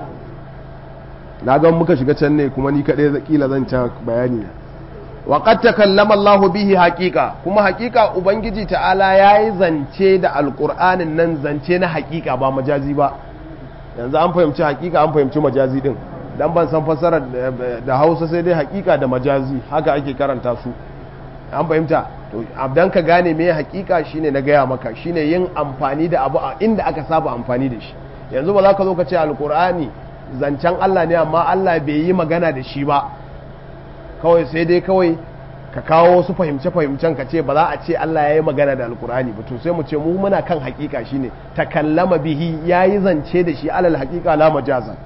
na ga muka shiga can ne kuma ni kaɗai kila zan ta bayani wa qad takallama Allah bihi haqiqa kuma haqiqa ubangiji ta'ala yayi zance da alqur'anin nan zance na haqiqa ba majazi ba yanzu an fahimci haqiqa an fahimci majazi din dan ban san fassarar da Hausa sai dai haqiqa da majazi haka ake karanta su an fahimta to abdan ka gane me haqiqa shine na gaya maka shine yin amfani da abu a inda aka saba amfani da shi yanzu ba za ka zo ka ce alqur'ani zancen Allah ne amma Allah bai yi magana da shi ba kawai sai dai kawai ka kawo wasu fahimce-fahimcen ka ce ba za a ce Allah ya yi magana da alkur'ani ba to sai mu ce mu muna kan hakika shine takallama bihi ya yi zance da shi alal hakika la majaza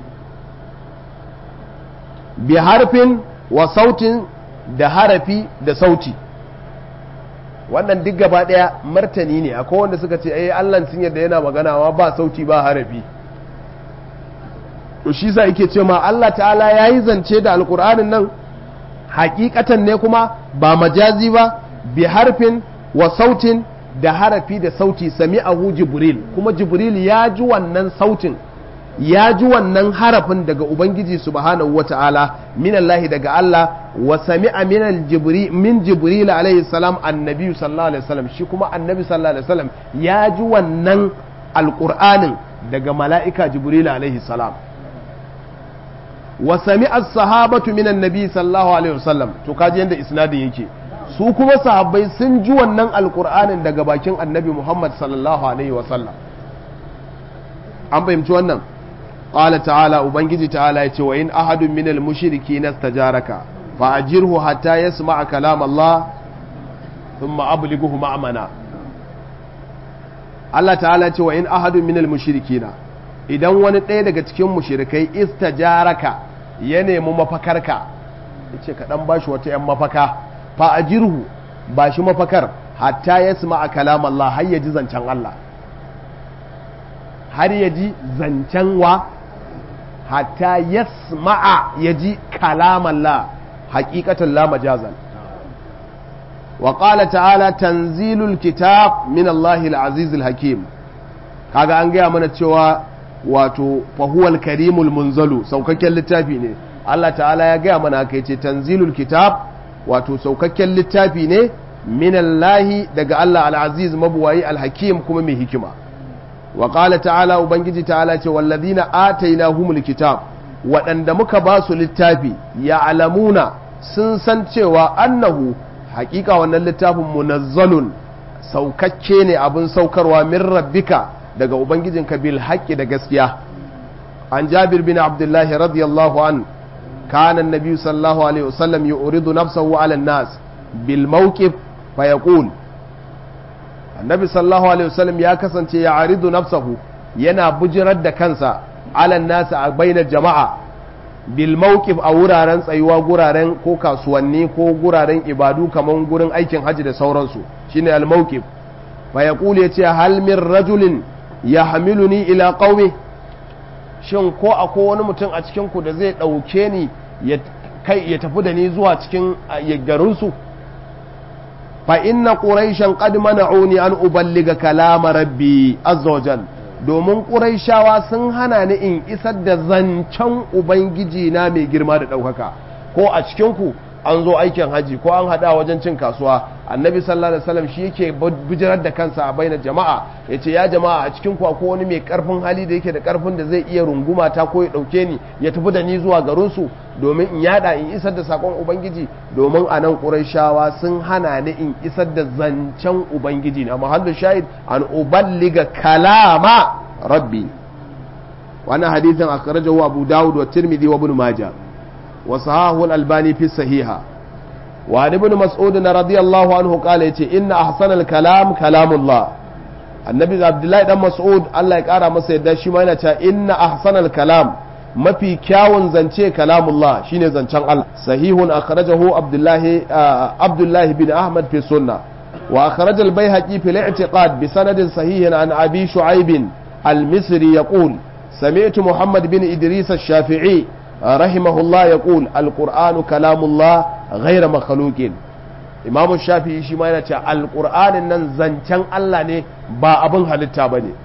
bi harfin wa sautin da harafi da sauti wannan duk gaba daya martani ne akwai wanda suka ce eh Allah sun yadda yana magana ba sauti ba harafi to shi sa yake ce ma Allah ta'ala ya yi zance da alkur'anin nan hakikatan ne kuma ba majazi ba bi harfin wa sautin da harafi da sauti sami'ahu jibril kuma jibril ya ji wannan sautin ya ji wannan harafin daga ubangiji subhanahu wata'ala min Allah daga Allah wa sami'a min jibri min jibril alaihi salam annabi sallallahu alaihi wasallam shi kuma annabi sallallahu alaihi wasallam ya ji wannan alqur'anin daga mala'ika jibril alaihi salam wa sami'a as-sahabatu min annabi sallallahu alaihi wasallam to kaji yanda isnadin yake su kuma sahabbai sun ji wannan alqur'anin daga bakin annabi Muhammad sallallahu alaihi wasallam an fahimci wannan قال تعالى ubangiji ta'ala yace wa in ahadun minal mushrikeena istajaraka fa ajirhu hatta yasma'a kalam Allah thumma ablighuhu ma'mana Allah ta'ala yace wa in ahadun minal mushrikeena idan wani ɗaya daga cikin mushrikai istajaraka ya nemi mafakarka yace ka dan bashi wata yan mafaka fa ajirhu bashi mafakar hatta yasma'a kalam Allah har ya ji zancen Allah har ya ji zancen wa hatta yasma'a ya ji kalaman la haƙiƙatan la majazan wa ƙala ta'ala tanzilul kitab min Allah al-aziz al-hakim kaga an gaya mana cewa wato fahuwal karimul munzalu saukakken littafi ne Allah ta'ala ya gaya mana haka yace tanzilul kitab wato saukakken littafi ne min Allah daga Allah al-aziz mabuwayi al-hakim kuma mai hikima wa ƙala ta'ala ubangiji ta'ala ce wallazina atainahumul kitab waɗanda muka ba su littafi ya alamuna sun san cewa annahu haƙiƙa wannan littafin munazzalun saukakke ne abin saukarwa min rabbika daga ubangijinka bil haƙƙi da gaskiya an jabir bin abdullahi radiyallahu an kana annabi sallallahu alaihi wasallam yuridu nafsahu ala nas bil mawqif fa yaqul annabi sallallahu alaihi wasallam ya kasance ya aridu nafsahu yana bujirar da kansa alan nasa a bainar jama'a bil mawqif a wuraren tsayuwa guraren ko kasuwanni ko guraren ibadu kamar gurin aikin haji da sauransu shine al mawqif fa yaqul yace hal min rajulin yahmiluni ila qaumi shin ko akwai wani mutum a cikin ku da zai dauke ni ya kai ya tafi da ni zuwa cikin garinsu fa inna quraishan qad mana'uni an uballiga kalama rabbi azza wajal domin quraishawa sun hana ni in isar da zancen ubangiji na mai girma da daukaka ko a cikin ku an zo aikin haji ko an hada wajen cin kasuwa annabi sallallahu alaihi wasallam shi yake bijirar da kansa a bainar jama'a yace ya jama'a a cikin ku akwai wani mai karfin hali da yake da karfin da zai iya runguma ta ko ya dauke ni ya tafi da ni zuwa garin su domin in yada in isar da sakon ubangiji domin a nan qurayshawa sun hana ni in isar da zancen ubangiji na mahallu shahid an uballiga kalama rabbi wannan hadithin akhrajahu abu dawud wa tirmidhi wa ibn majah وصحاه الألباني في الصحيحة وعن ابن مسعود رضي الله عنه قال يتي إن أحسن الكلام كلام الله النبي عبد الله بن مسعود الله يقرا masa yadda shi ma yana cewa inna ahsanal kalam mafi kyawun zance kalamullah shine zancen Allah sahihun akhrajahu abdullahi abdullahi bin ahmad fi sunna wa akhraj al bayhaqi fi al-i'tiqad bi sanadin sahihin an abi shu'aib al-misri yaqul سمعت محمد بن إدريس الشافعي رحمه الله يقول القرآن كلام الله غير مخلوق إمام الشافعي shi ma yana cewa alƙur'anin nan zancen Allah ne ba abin halitta ba ne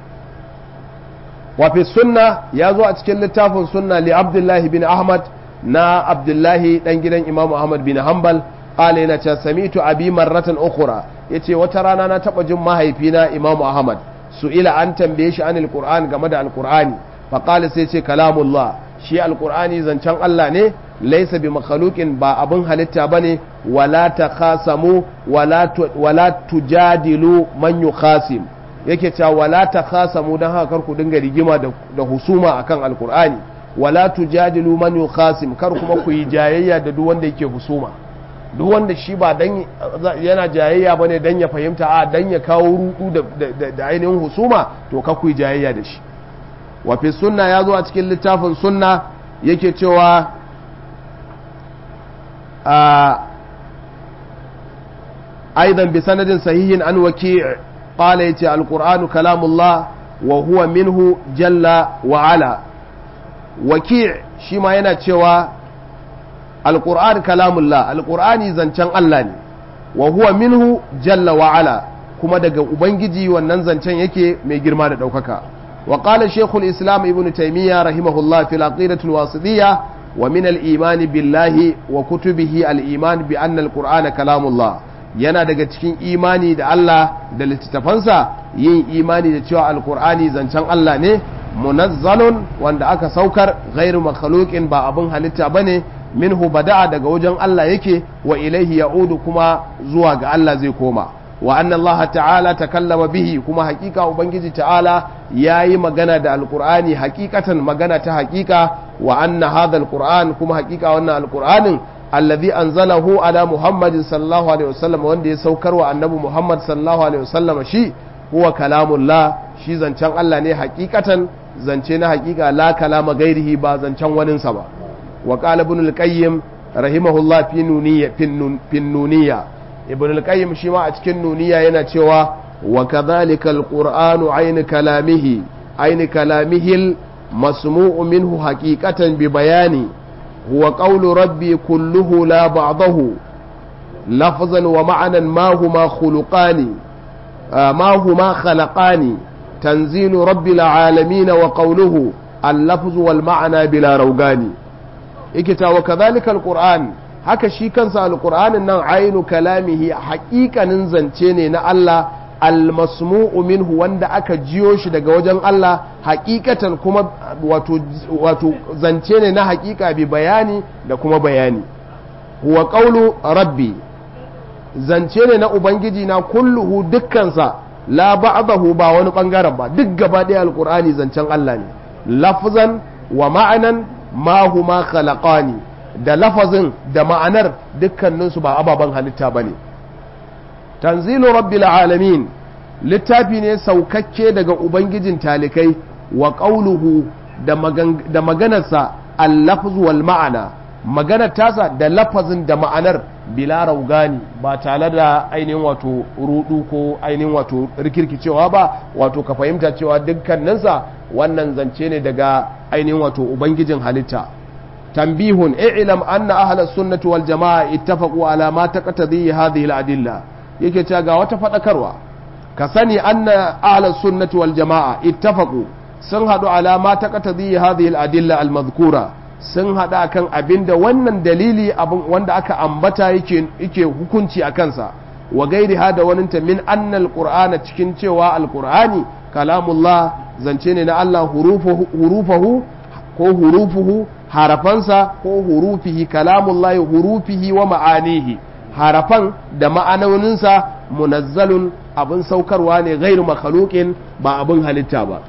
wafi sunna ya zo a cikin littafin sunna li abdullahi bin ahmad na abdullahi dan gidan imam ahmad bin hanbal qala yana cewa sami'tu abi marratan ukhra yace wata rana na taba jin mahaifina imam ahmad su ila an tambaye shi anil qur'an game da alqur'ani fa qala sai ce kalamullah shi alkur'ani zancen Allah ne laisa bi makhluqin ba abin halitta bane wala takhasamu wala wala tujadilu man yukhasim yake cewa wala takhasamu dan haka kar ku dinga rigima da, da husuma akan alkur'ani wala tujadilu man yukhasim kar kuma ku yi jayayya da duk wanda yake husuma duk wanda shi ba dan yana jayayya bane dan ya fahimta a dan ya kawo rudu da, da ainihin husuma to ka ku yi jayayya da shi wafi sunna ya zo a cikin littafin sunna yake cewa aidan bi sanadin sahihin an waki qala yace alqur'anu kalamullah wa huwa minhu jalla wa ala waki shi ma yana cewa alqur'an kalamullah alqur'ani zancen Allah ne wa huwa minhu jalla wa ala kuma daga ubangiji wannan zancen yake mai girma da ɗaukaka wa qala shaykhul islam ibnu taymiya rahimahullah fil aqidatul wasidiyya wa min al iman billahi wa kutubihi al iman bi anna al qur'ana kalamullah yana daga cikin imani da Allah da littattafansa yin imani da cewa alkur'ani zancen Allah ne munazzalun wanda aka saukar ghairu makhluqin ba abin halitta bane minhu bada'a daga wajen Allah yake wa ilaihi ya'udu kuma zuwa ga Allah zai koma wa anna Allah ta'ala takallama bihi kuma hakika ubangiji ta'ala yayi magana da alkur'ani hakikatan magana ta hakika wa anna hadha alkur'an kuma hakika wannan alkur'anin alladhi anzalahu ala muhammadin sallallahu alaihi wasallam wanda ya saukar wa annabi muhammad sallallahu alaihi wasallam shi huwa kalamullah shi zancen Allah ne hakikatan zance na hakika la kalama gairihi ba zancen waninsa ba wa qala ibn al-qayyim rahimahullah fi nuniyya fi nuniyya ibn al-qayyim shi ma a cikin nuniyya yana cewa wa kadhalika al-qur'anu ayni kalamihi ayni kalamihi masmu'u minhu haqiqatan bi bayani هو قول ربي كله لا بعضه لفظا ومعنى ما هما خلقان ما هما خلقان تنزيل رب العالمين وقوله اللفظ والمعنى بلا روغان إكتا وكذلك القرآن haka shi kansa alƙur'anin nan ainu kalamihi haƙiƙanin zance ne na Allah almasmu'u minhu wanda aka jiyo shi daga wajen Allah hakikatan kuma wato, wato zance ne na hakika bi bayani da kuma bayani huwa qawlu rabbi zance ne na ubangiji na kulluhu dukkansa la ba'dahu ba wani bangaren ba duk gaba ɗaya alqur'ani zancen Allah ne lafzan wa ma'anan ma huma khalaqani da lafazin da ma'anar dukkaninsu ba ababen halitta bane tanzilu rabbil alamin littafi ne saukakke daga ubangijin talikai wa ƙauluhu da maganarsa allafzu wal ma'ana maganar tasa da lafazin da ma'anar bila raugani ba tare da ainihin wato rudu ko ainihin wato rikirkicewa ba wato ka fahimta cewa dukkaninsa wannan zance ne daga ainihin wato ubangijin halitta tambihun i'lam anna ahlus sunnati wal jama'a ittafaqu ala ma taqtadi hadhihi al adilla yake cewa ga wata faɗakarwa ka sani anna ahlus sunnati wal jama'a ittafaqu sun hadu ala ma taqtadi hadhihi al adilla al madhkura sun hada kan abinda wannan dalili abin wanda aka ambata yake yake hukunci a kansa wa gairi hada waninta min anna al qur'ana cikin cewa al qur'ani kalamullah zance ne na Allah hurufahu ko hurufuhu harafansa ko hurufihi kalamullahi hurufihi wa ma'anihi harafan da ma'anoninsa munazzalun abin saukarwa ne gairu makhluqin ba abin halitta ba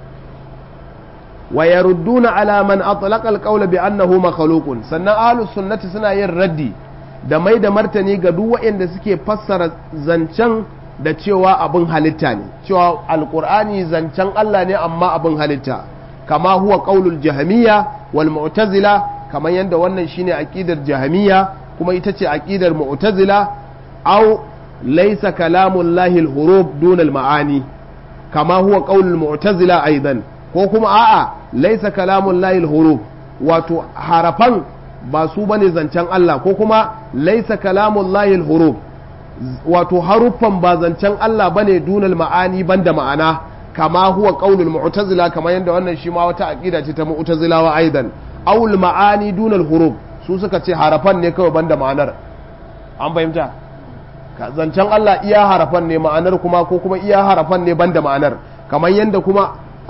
wa yarudduna ala man atlaqa alqawla bi annahu makhluqun sannan ahlus sunnati suna yin raddi da mai da martani ga duk waɗanda suke fassara zancen da cewa abin halitta ne cewa alqur'ani zancen Allah ne amma abin halitta kama huwa qaulul jahmiya wal mu'tazila kamar yadda wannan shine aqidar jahmiya kuma ita ce aqidar mu'tazila aw laysa kalamullahi al-huruf duna al-ma'ani kama huwa qaulul mu'tazila aidan ko kuma a'a laysa kalamullahi al-huruf wato harafan ba su bane zancen Allah ko kuma laysa kalamullahi al-huruf wato haruffan ba zancen Allah bane dunal ma'ani banda ma'ana kama huwa qaulul mu'tazila kamar yadda wannan shi ma wata aqida ce ta mu'tazilawa aidan awul ma'ani dunal huruf su suka ce harafan ne kawai banda ma'anar an fahimta zancen Allah iya harafan ne ma'anar kuma ko kuma iya harafan ne banda ma'anar kamar yadda kuma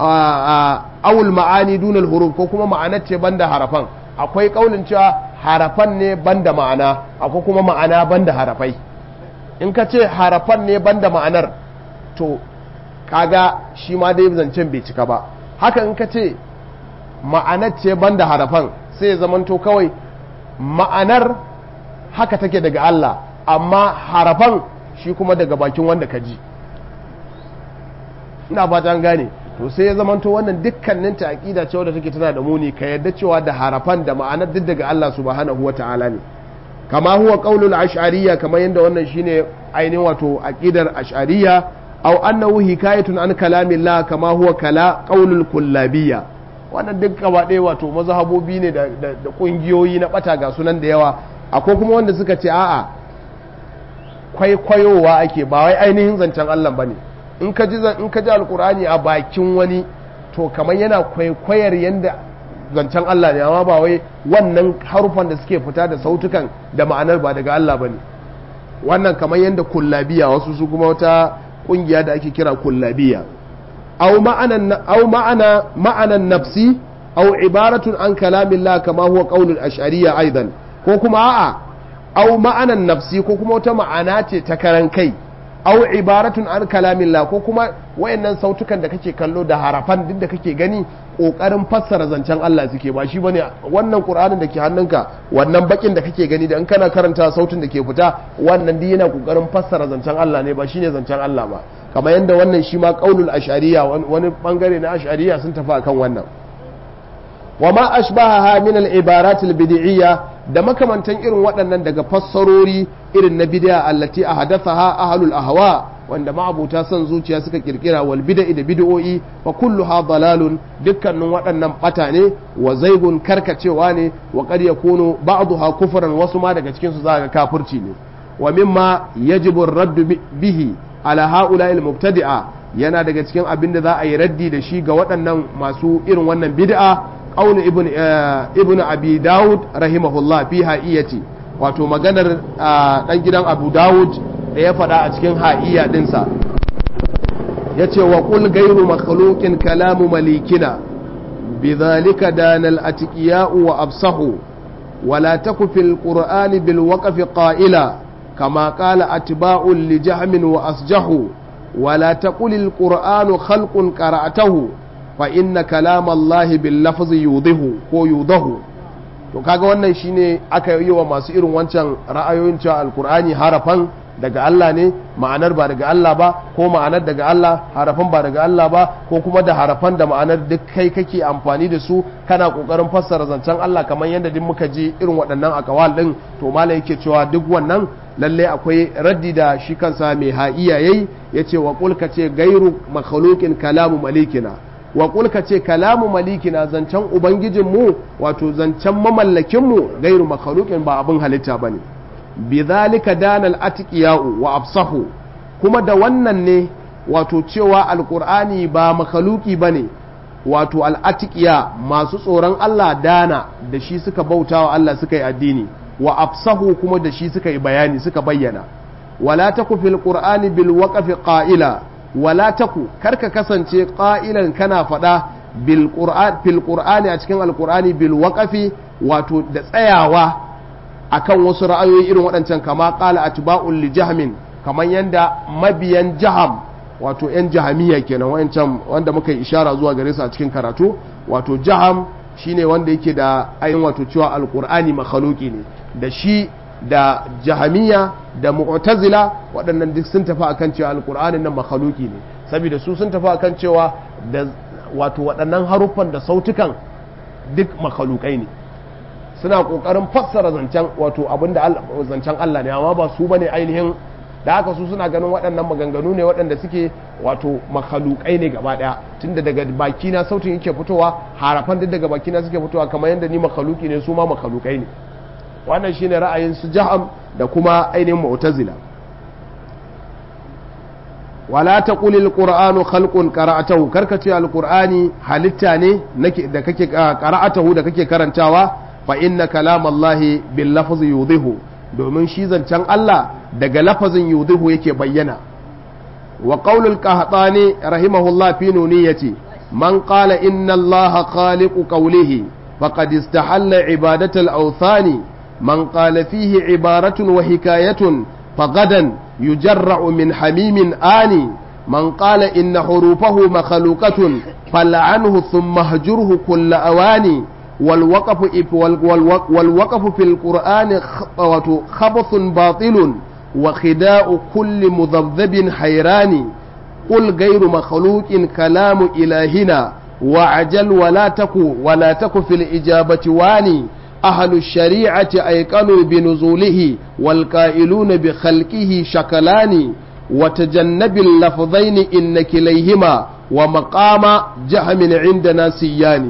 awul ma'ani dunal huruf ko kuma ma'anar ce banda harafan akwai kaulin cewa harafan ne banda ma'ana akwai kuma ma'ana banda harafai in ka ce harafan ne banda ma'anar to kaga shi ma dai zancen bai cika ba haka in ka ce ma'anar ce banda harafan sai ya zamanto kawai ma'anar haka take daga Allah amma harafan shi kuma daga bakin wanda ka ji ina fata an gane to sai ya zamanto wannan dukkanin ta aqida cewa da take tana da muni ka yadda cewa da harafan da ma'anar duk daga Allah subhanahu wata'ala ne kama huwa qaulul ash'ariyya kamar yadda wannan shine ainihin wato aqidar ash'ariyya aw annahu hikayatun an kalamillah kama huwa kala qaulul kullabiyya wannan duk gaba ɗaya wato mazhabobi ne da da kungiyoyi na bata ga sunan da yawa akwai kuma wanda suka ce a'a kwaikwayowa ake ba wai ainihin zancen Allah bane in ka ji in ka ji alqur'ani a bakin wani to kamar yana kwaikwayar yanda zancen Allah ne amma ba wai wannan harufan da suke fita da sautukan da ma'anar ba daga Allah bane wannan kamar yanda kullabiya wasu su kuma wata kungiya da ake kira kullabiya aw ma'anan aw ma'ana ma'anan nafsi aw ibaratun an kalamillah kama huwa qaulul ash'ariyya aidan ko kuma a'a aw ma'anan nafsi ko kuma wata ma'ana ce ta karan kai aw ibaratun an kalamillah ko kuma wayannan sautukan da kake kallo da harafan duk da kake gani kokarin fassara zancen Allah suke ba shi bane wannan Qur'anin da ke hannunka wannan bakin da kake gani da in kana karanta sautin da ke fita wannan duk yana kokarin fassara zancen Allah ne ba shine zancen Allah ba kamar yadda wannan shi ma qaulul ash'ariyya wani bangare na ash'ariyya sun tafi akan wannan wa ma ashbahaha min al-ibarat al-bid'iyya da makamantan irin waɗannan daga fassarori irin na bid'a allati ahdathaha ahlul ahwa wanda ma'abuta son zuciya suka kirkira wal bid'i da bid'o'i fa kulluha dalalun dukkanin waɗannan bata ne wa zaigun karkacewa ne wa qad yakunu ba'daha kufran wasu ma daga cikin su zaka kafirci ne wa mimma yajibu ar-radd bihi ala ha'ula'i al-mubtadi'a yana daga cikin abin da za a yi raddi da shi ga waɗannan masu irin wannan bid'a qaul ibn ibn abi daud rahimahullah fi ha'iyati wato maganar dan gidan abu daud da ya faɗa a cikin ha'iya dinsa yace wa qul ghayru makhluqin kalamu malikina bidhalika danal atqiya'u wa absahu ولا تك في القرآن بالوقف قائلا كما قال أتباع لجهم وأسجحوا ولا تقل القرآن خلق قرأته فإن كلام الله باللفظ يوضه ko yudahu to kaga wannan shine aka yi wa masu irin wancan ra'ayoyin cewa alkur'ani harafan daga Allah ne ma'anar ba daga Allah ba ko ma'anar daga Allah harafan ba daga Allah ba ko kuma da harafan da ma'anar duk kai kake amfani da su kana kokarin fassara zancen Allah kamar yadda duk muka ji irin waɗannan akawal din to mala yake cewa duk wannan lalle akwai raddi da shi kansa mai ha'iya yayi yace wa qul ka ce gairu makhluqin kalamu malikina wa qul ka ce kalamu malikina zancen ubangijin mu wato zancen mamallakin mu gairu makhluqin ba abin halitta bane bidhalika danal atqiya'u wa absahu kuma da wannan ne wato cewa alqur'ani ba makhluqi bane wato al'atiqiya masu tsoron Allah dana da shi suka bautawa Allah suka yi addini wa afsahu kuma da shi suka yi bayani suka bayyana wala taku fil qur'ani bil waqfi qa'ila wala taku karka kasance qa'ilan kana fada bil qur'an fil qur'ani a cikin alqur'ani bil waqfi wato da tsayawa akan wasu ra'ayoyi irin waɗancan kama qala atba'ul li jahmin kaman yanda mabiyan jaham wato yan jahamiya kenan wayancan wanda muka yi ishara zuwa gare su a cikin karatu wato jaham shine wanda yake da ayin wato cewa alqur'ani makhluqi ne da shi da jahamiya da mu'tazila waɗannan duk sun tafi akan cewa alqur'anin nan makhluqi ne saboda su sun tafi akan cewa da wato waɗannan haruffan da sautukan duk makhluqai ne suna kokarin fassara zancen wato abinda zancen Allah ne amma ba su bane ainihin da haka su suna ganin waɗannan maganganu ne waɗanda suke wato makhalukai ne gaba ɗaya tunda daga bakina sautin yake fitowa harafan duk daga bakina suke fitowa kamar yadda ni makhaluki ne su ma makhalukai ne wannan shine ra'ayin su jaham da kuma ainihin mu'tazila wala taqul alqur'anu khalqun qara'atahu karka ce alqur'ani halitta ne da kake qara'atahu da kake karantawa fa inna kalamallahi bil lafzi yudihu domin shi zancen Allah daga lafazin yudihu yake bayyana wa qaulul qahtani rahimahullah fi nuniyati man qala inna Allah khaliqu qawlihi faqad istahalla ibadata al-awthani man qala fihi ibaratun wa hikayatun fagadan yujarra'u min hamimin ani man qala inna hurufahu makhluqatun fal'anhu thumma hajurhu kull awani والوقف والوقف في القرآن خبث باطل وخداع كل مذبذب حيران قل غير مخلوق كلام إلهنا وعجل ولا تكو ولا تكو في الإجابة واني أهل الشريعة أيقنوا بنزوله والقائلون بخلقه شكلان وتجنب اللفظين إن كليهما ومقام جهم عندنا سياني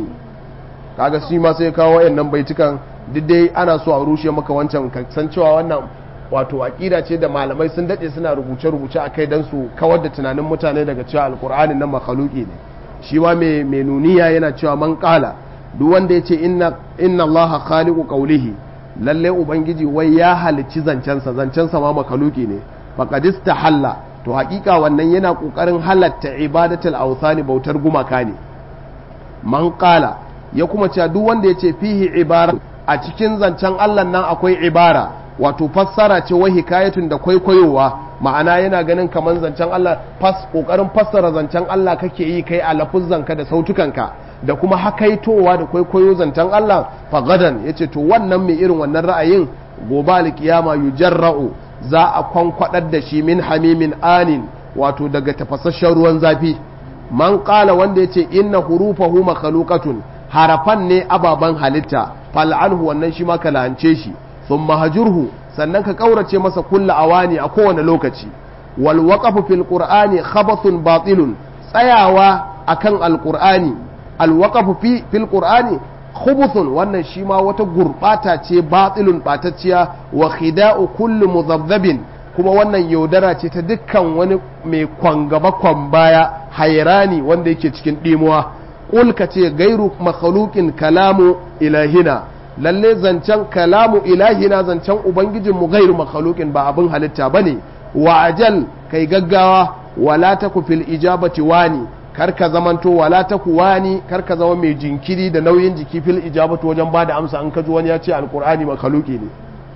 kaga shi ma sai kawo wayannan baitukan duk dai ana so a rushe maka wancan ka san cewa wannan wato aqida ce da malamai sun dade suna rubuce rubuce akai dan su kawar da tunanin mutane daga cewa alqur'ani nan makhluqi ne shi ma mai mai nuniya yana cewa man qala duk wanda yace inna inna allaha khaliqu qawlihi lalle ubangiji wai ya halicci zancensa zancensa ma makhluqi ne faqad halla to hakika wannan yana kokarin halatta ibadatul awthani bautar gumaka ne man qala ya kuma cewa duk wanda yace fihi ibara a cikin zancen Allah nan akwai ibara wato fassara ce wa hikayatun da kwaikwayowa ma'ana yana ganin kaman zancen Allah fas kokarin fassara zancen Allah kake yi kai a lafuzzanka da sautukanka da kuma hakaitowa da kwaikwayo zancen Allah fagadan yace to wannan mai irin wannan ra'ayin gobe alkiyama yujarra'u za a kwankwadar da shi min hamimin anin wato daga tafasasshen ruwan zafi man kala wanda ya ce inna hurufahu makhluqatun harafan ne ababen halitta fal'anhu wannan shi ma ka la'ance shi sun mahajurhu sannan ka kaurace masa kulla awani a kowane lokaci wal waqafu fil qur'ani khabathun batilun tsayawa akan alqur'ani al waqafu fi fil qur'ani khubuthun wannan shi ma wata gurbata ce batilun batacciya wa khida'u kullu mudhabbabin kuma wannan yaudara ce ta dukkan wani mai kwangaba kwan baya hairani wanda yake cikin dimuwa qul ka ce gairu makhluqin kalamu ilahina lalle zancen kalamu ilahina zancen ubangijinmu gairu makhluqin ba abin halitta bane wa ajal kai gaggawa wala taku fil ijabati wani karka zamanto wala ta kuwani karka zama mai jinkiri da nauyin jiki fil ijabatu wajen bada amsa an kaji wani ya ce alkur'ani makaluki ne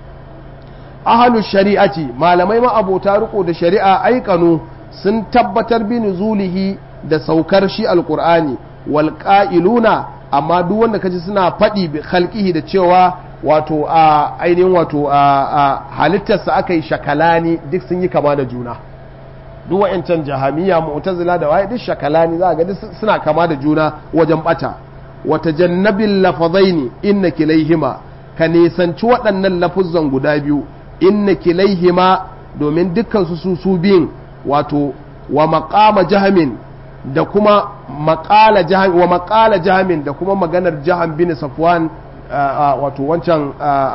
ahalus shari'ati malamai ma abota riko da shari'a aikanu sun tabbatar bi nuzulihi da saukar shi alkur'ani wal qa'iluna amma duk wanda kaji suna faɗi bi khalqihi da cewa wato a ainihin wato a halittarsa aka yi shakalani duk sun yi kama da juna duk wa'ancan jahamiya mu'tazila da waye duk shakalani za ga duk suna kama da juna wajen bata wata jannabil lafazaini inna kilaihima ka nisanci waɗannan lafuzzan guda biyu inna kilaihima domin dukkan su su su biyun wato wa maqama jahamin da kuma maqala jaham wa maqala jahamin da kuma maganar jaham bin safwan wato wancan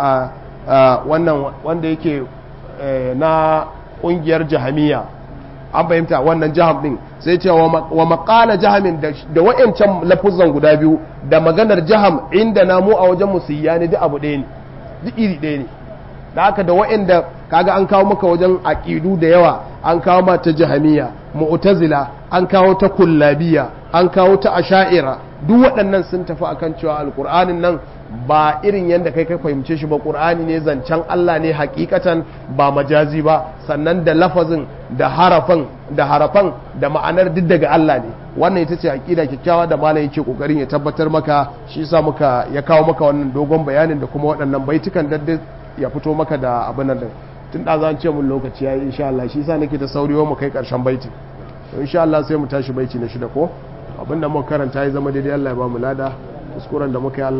wannan wanda yake na ƙungiyar jahamiya an fahimta wannan jaham din sai ce wa makala jahamin da wa'ancan lafuzan guda biyu da maganar jaham inda na mu a wajen musiyya ne duk abu ɗaya ne duk iri ɗaya ne da haka da wa'anda kaga an kawo maka wajen aqidu da yawa an kawo ma ta jahamiya mu'tazila an kawo ta kullabiya an kawo ta asha'ira duk waɗannan sun tafi akan cewa alqur'anin nan ba irin yadda kai ka fahimce shi ba ƙur'ani ne zancen Allah ne hakikatan ba majazi ba sannan da lafazin da harafan da harafan da ma'anar duk daga Allah ne wannan ita ce aqida kyakkyawa da malam yake kokarin ya tabbatar maka shi yasa muka ya kawo maka wannan dogon bayanin da kuma waɗannan baitukan da ya fito maka da abin nan tun da zan ce mun lokaci yayi insha Allah shi yasa nake da sauriwa mu kai karshen baitin to insha Allah sai mu tashi baiti na shida ko abinda muka karanta ya zama daidai Allah ya ba mu lada kuskuren da muka yi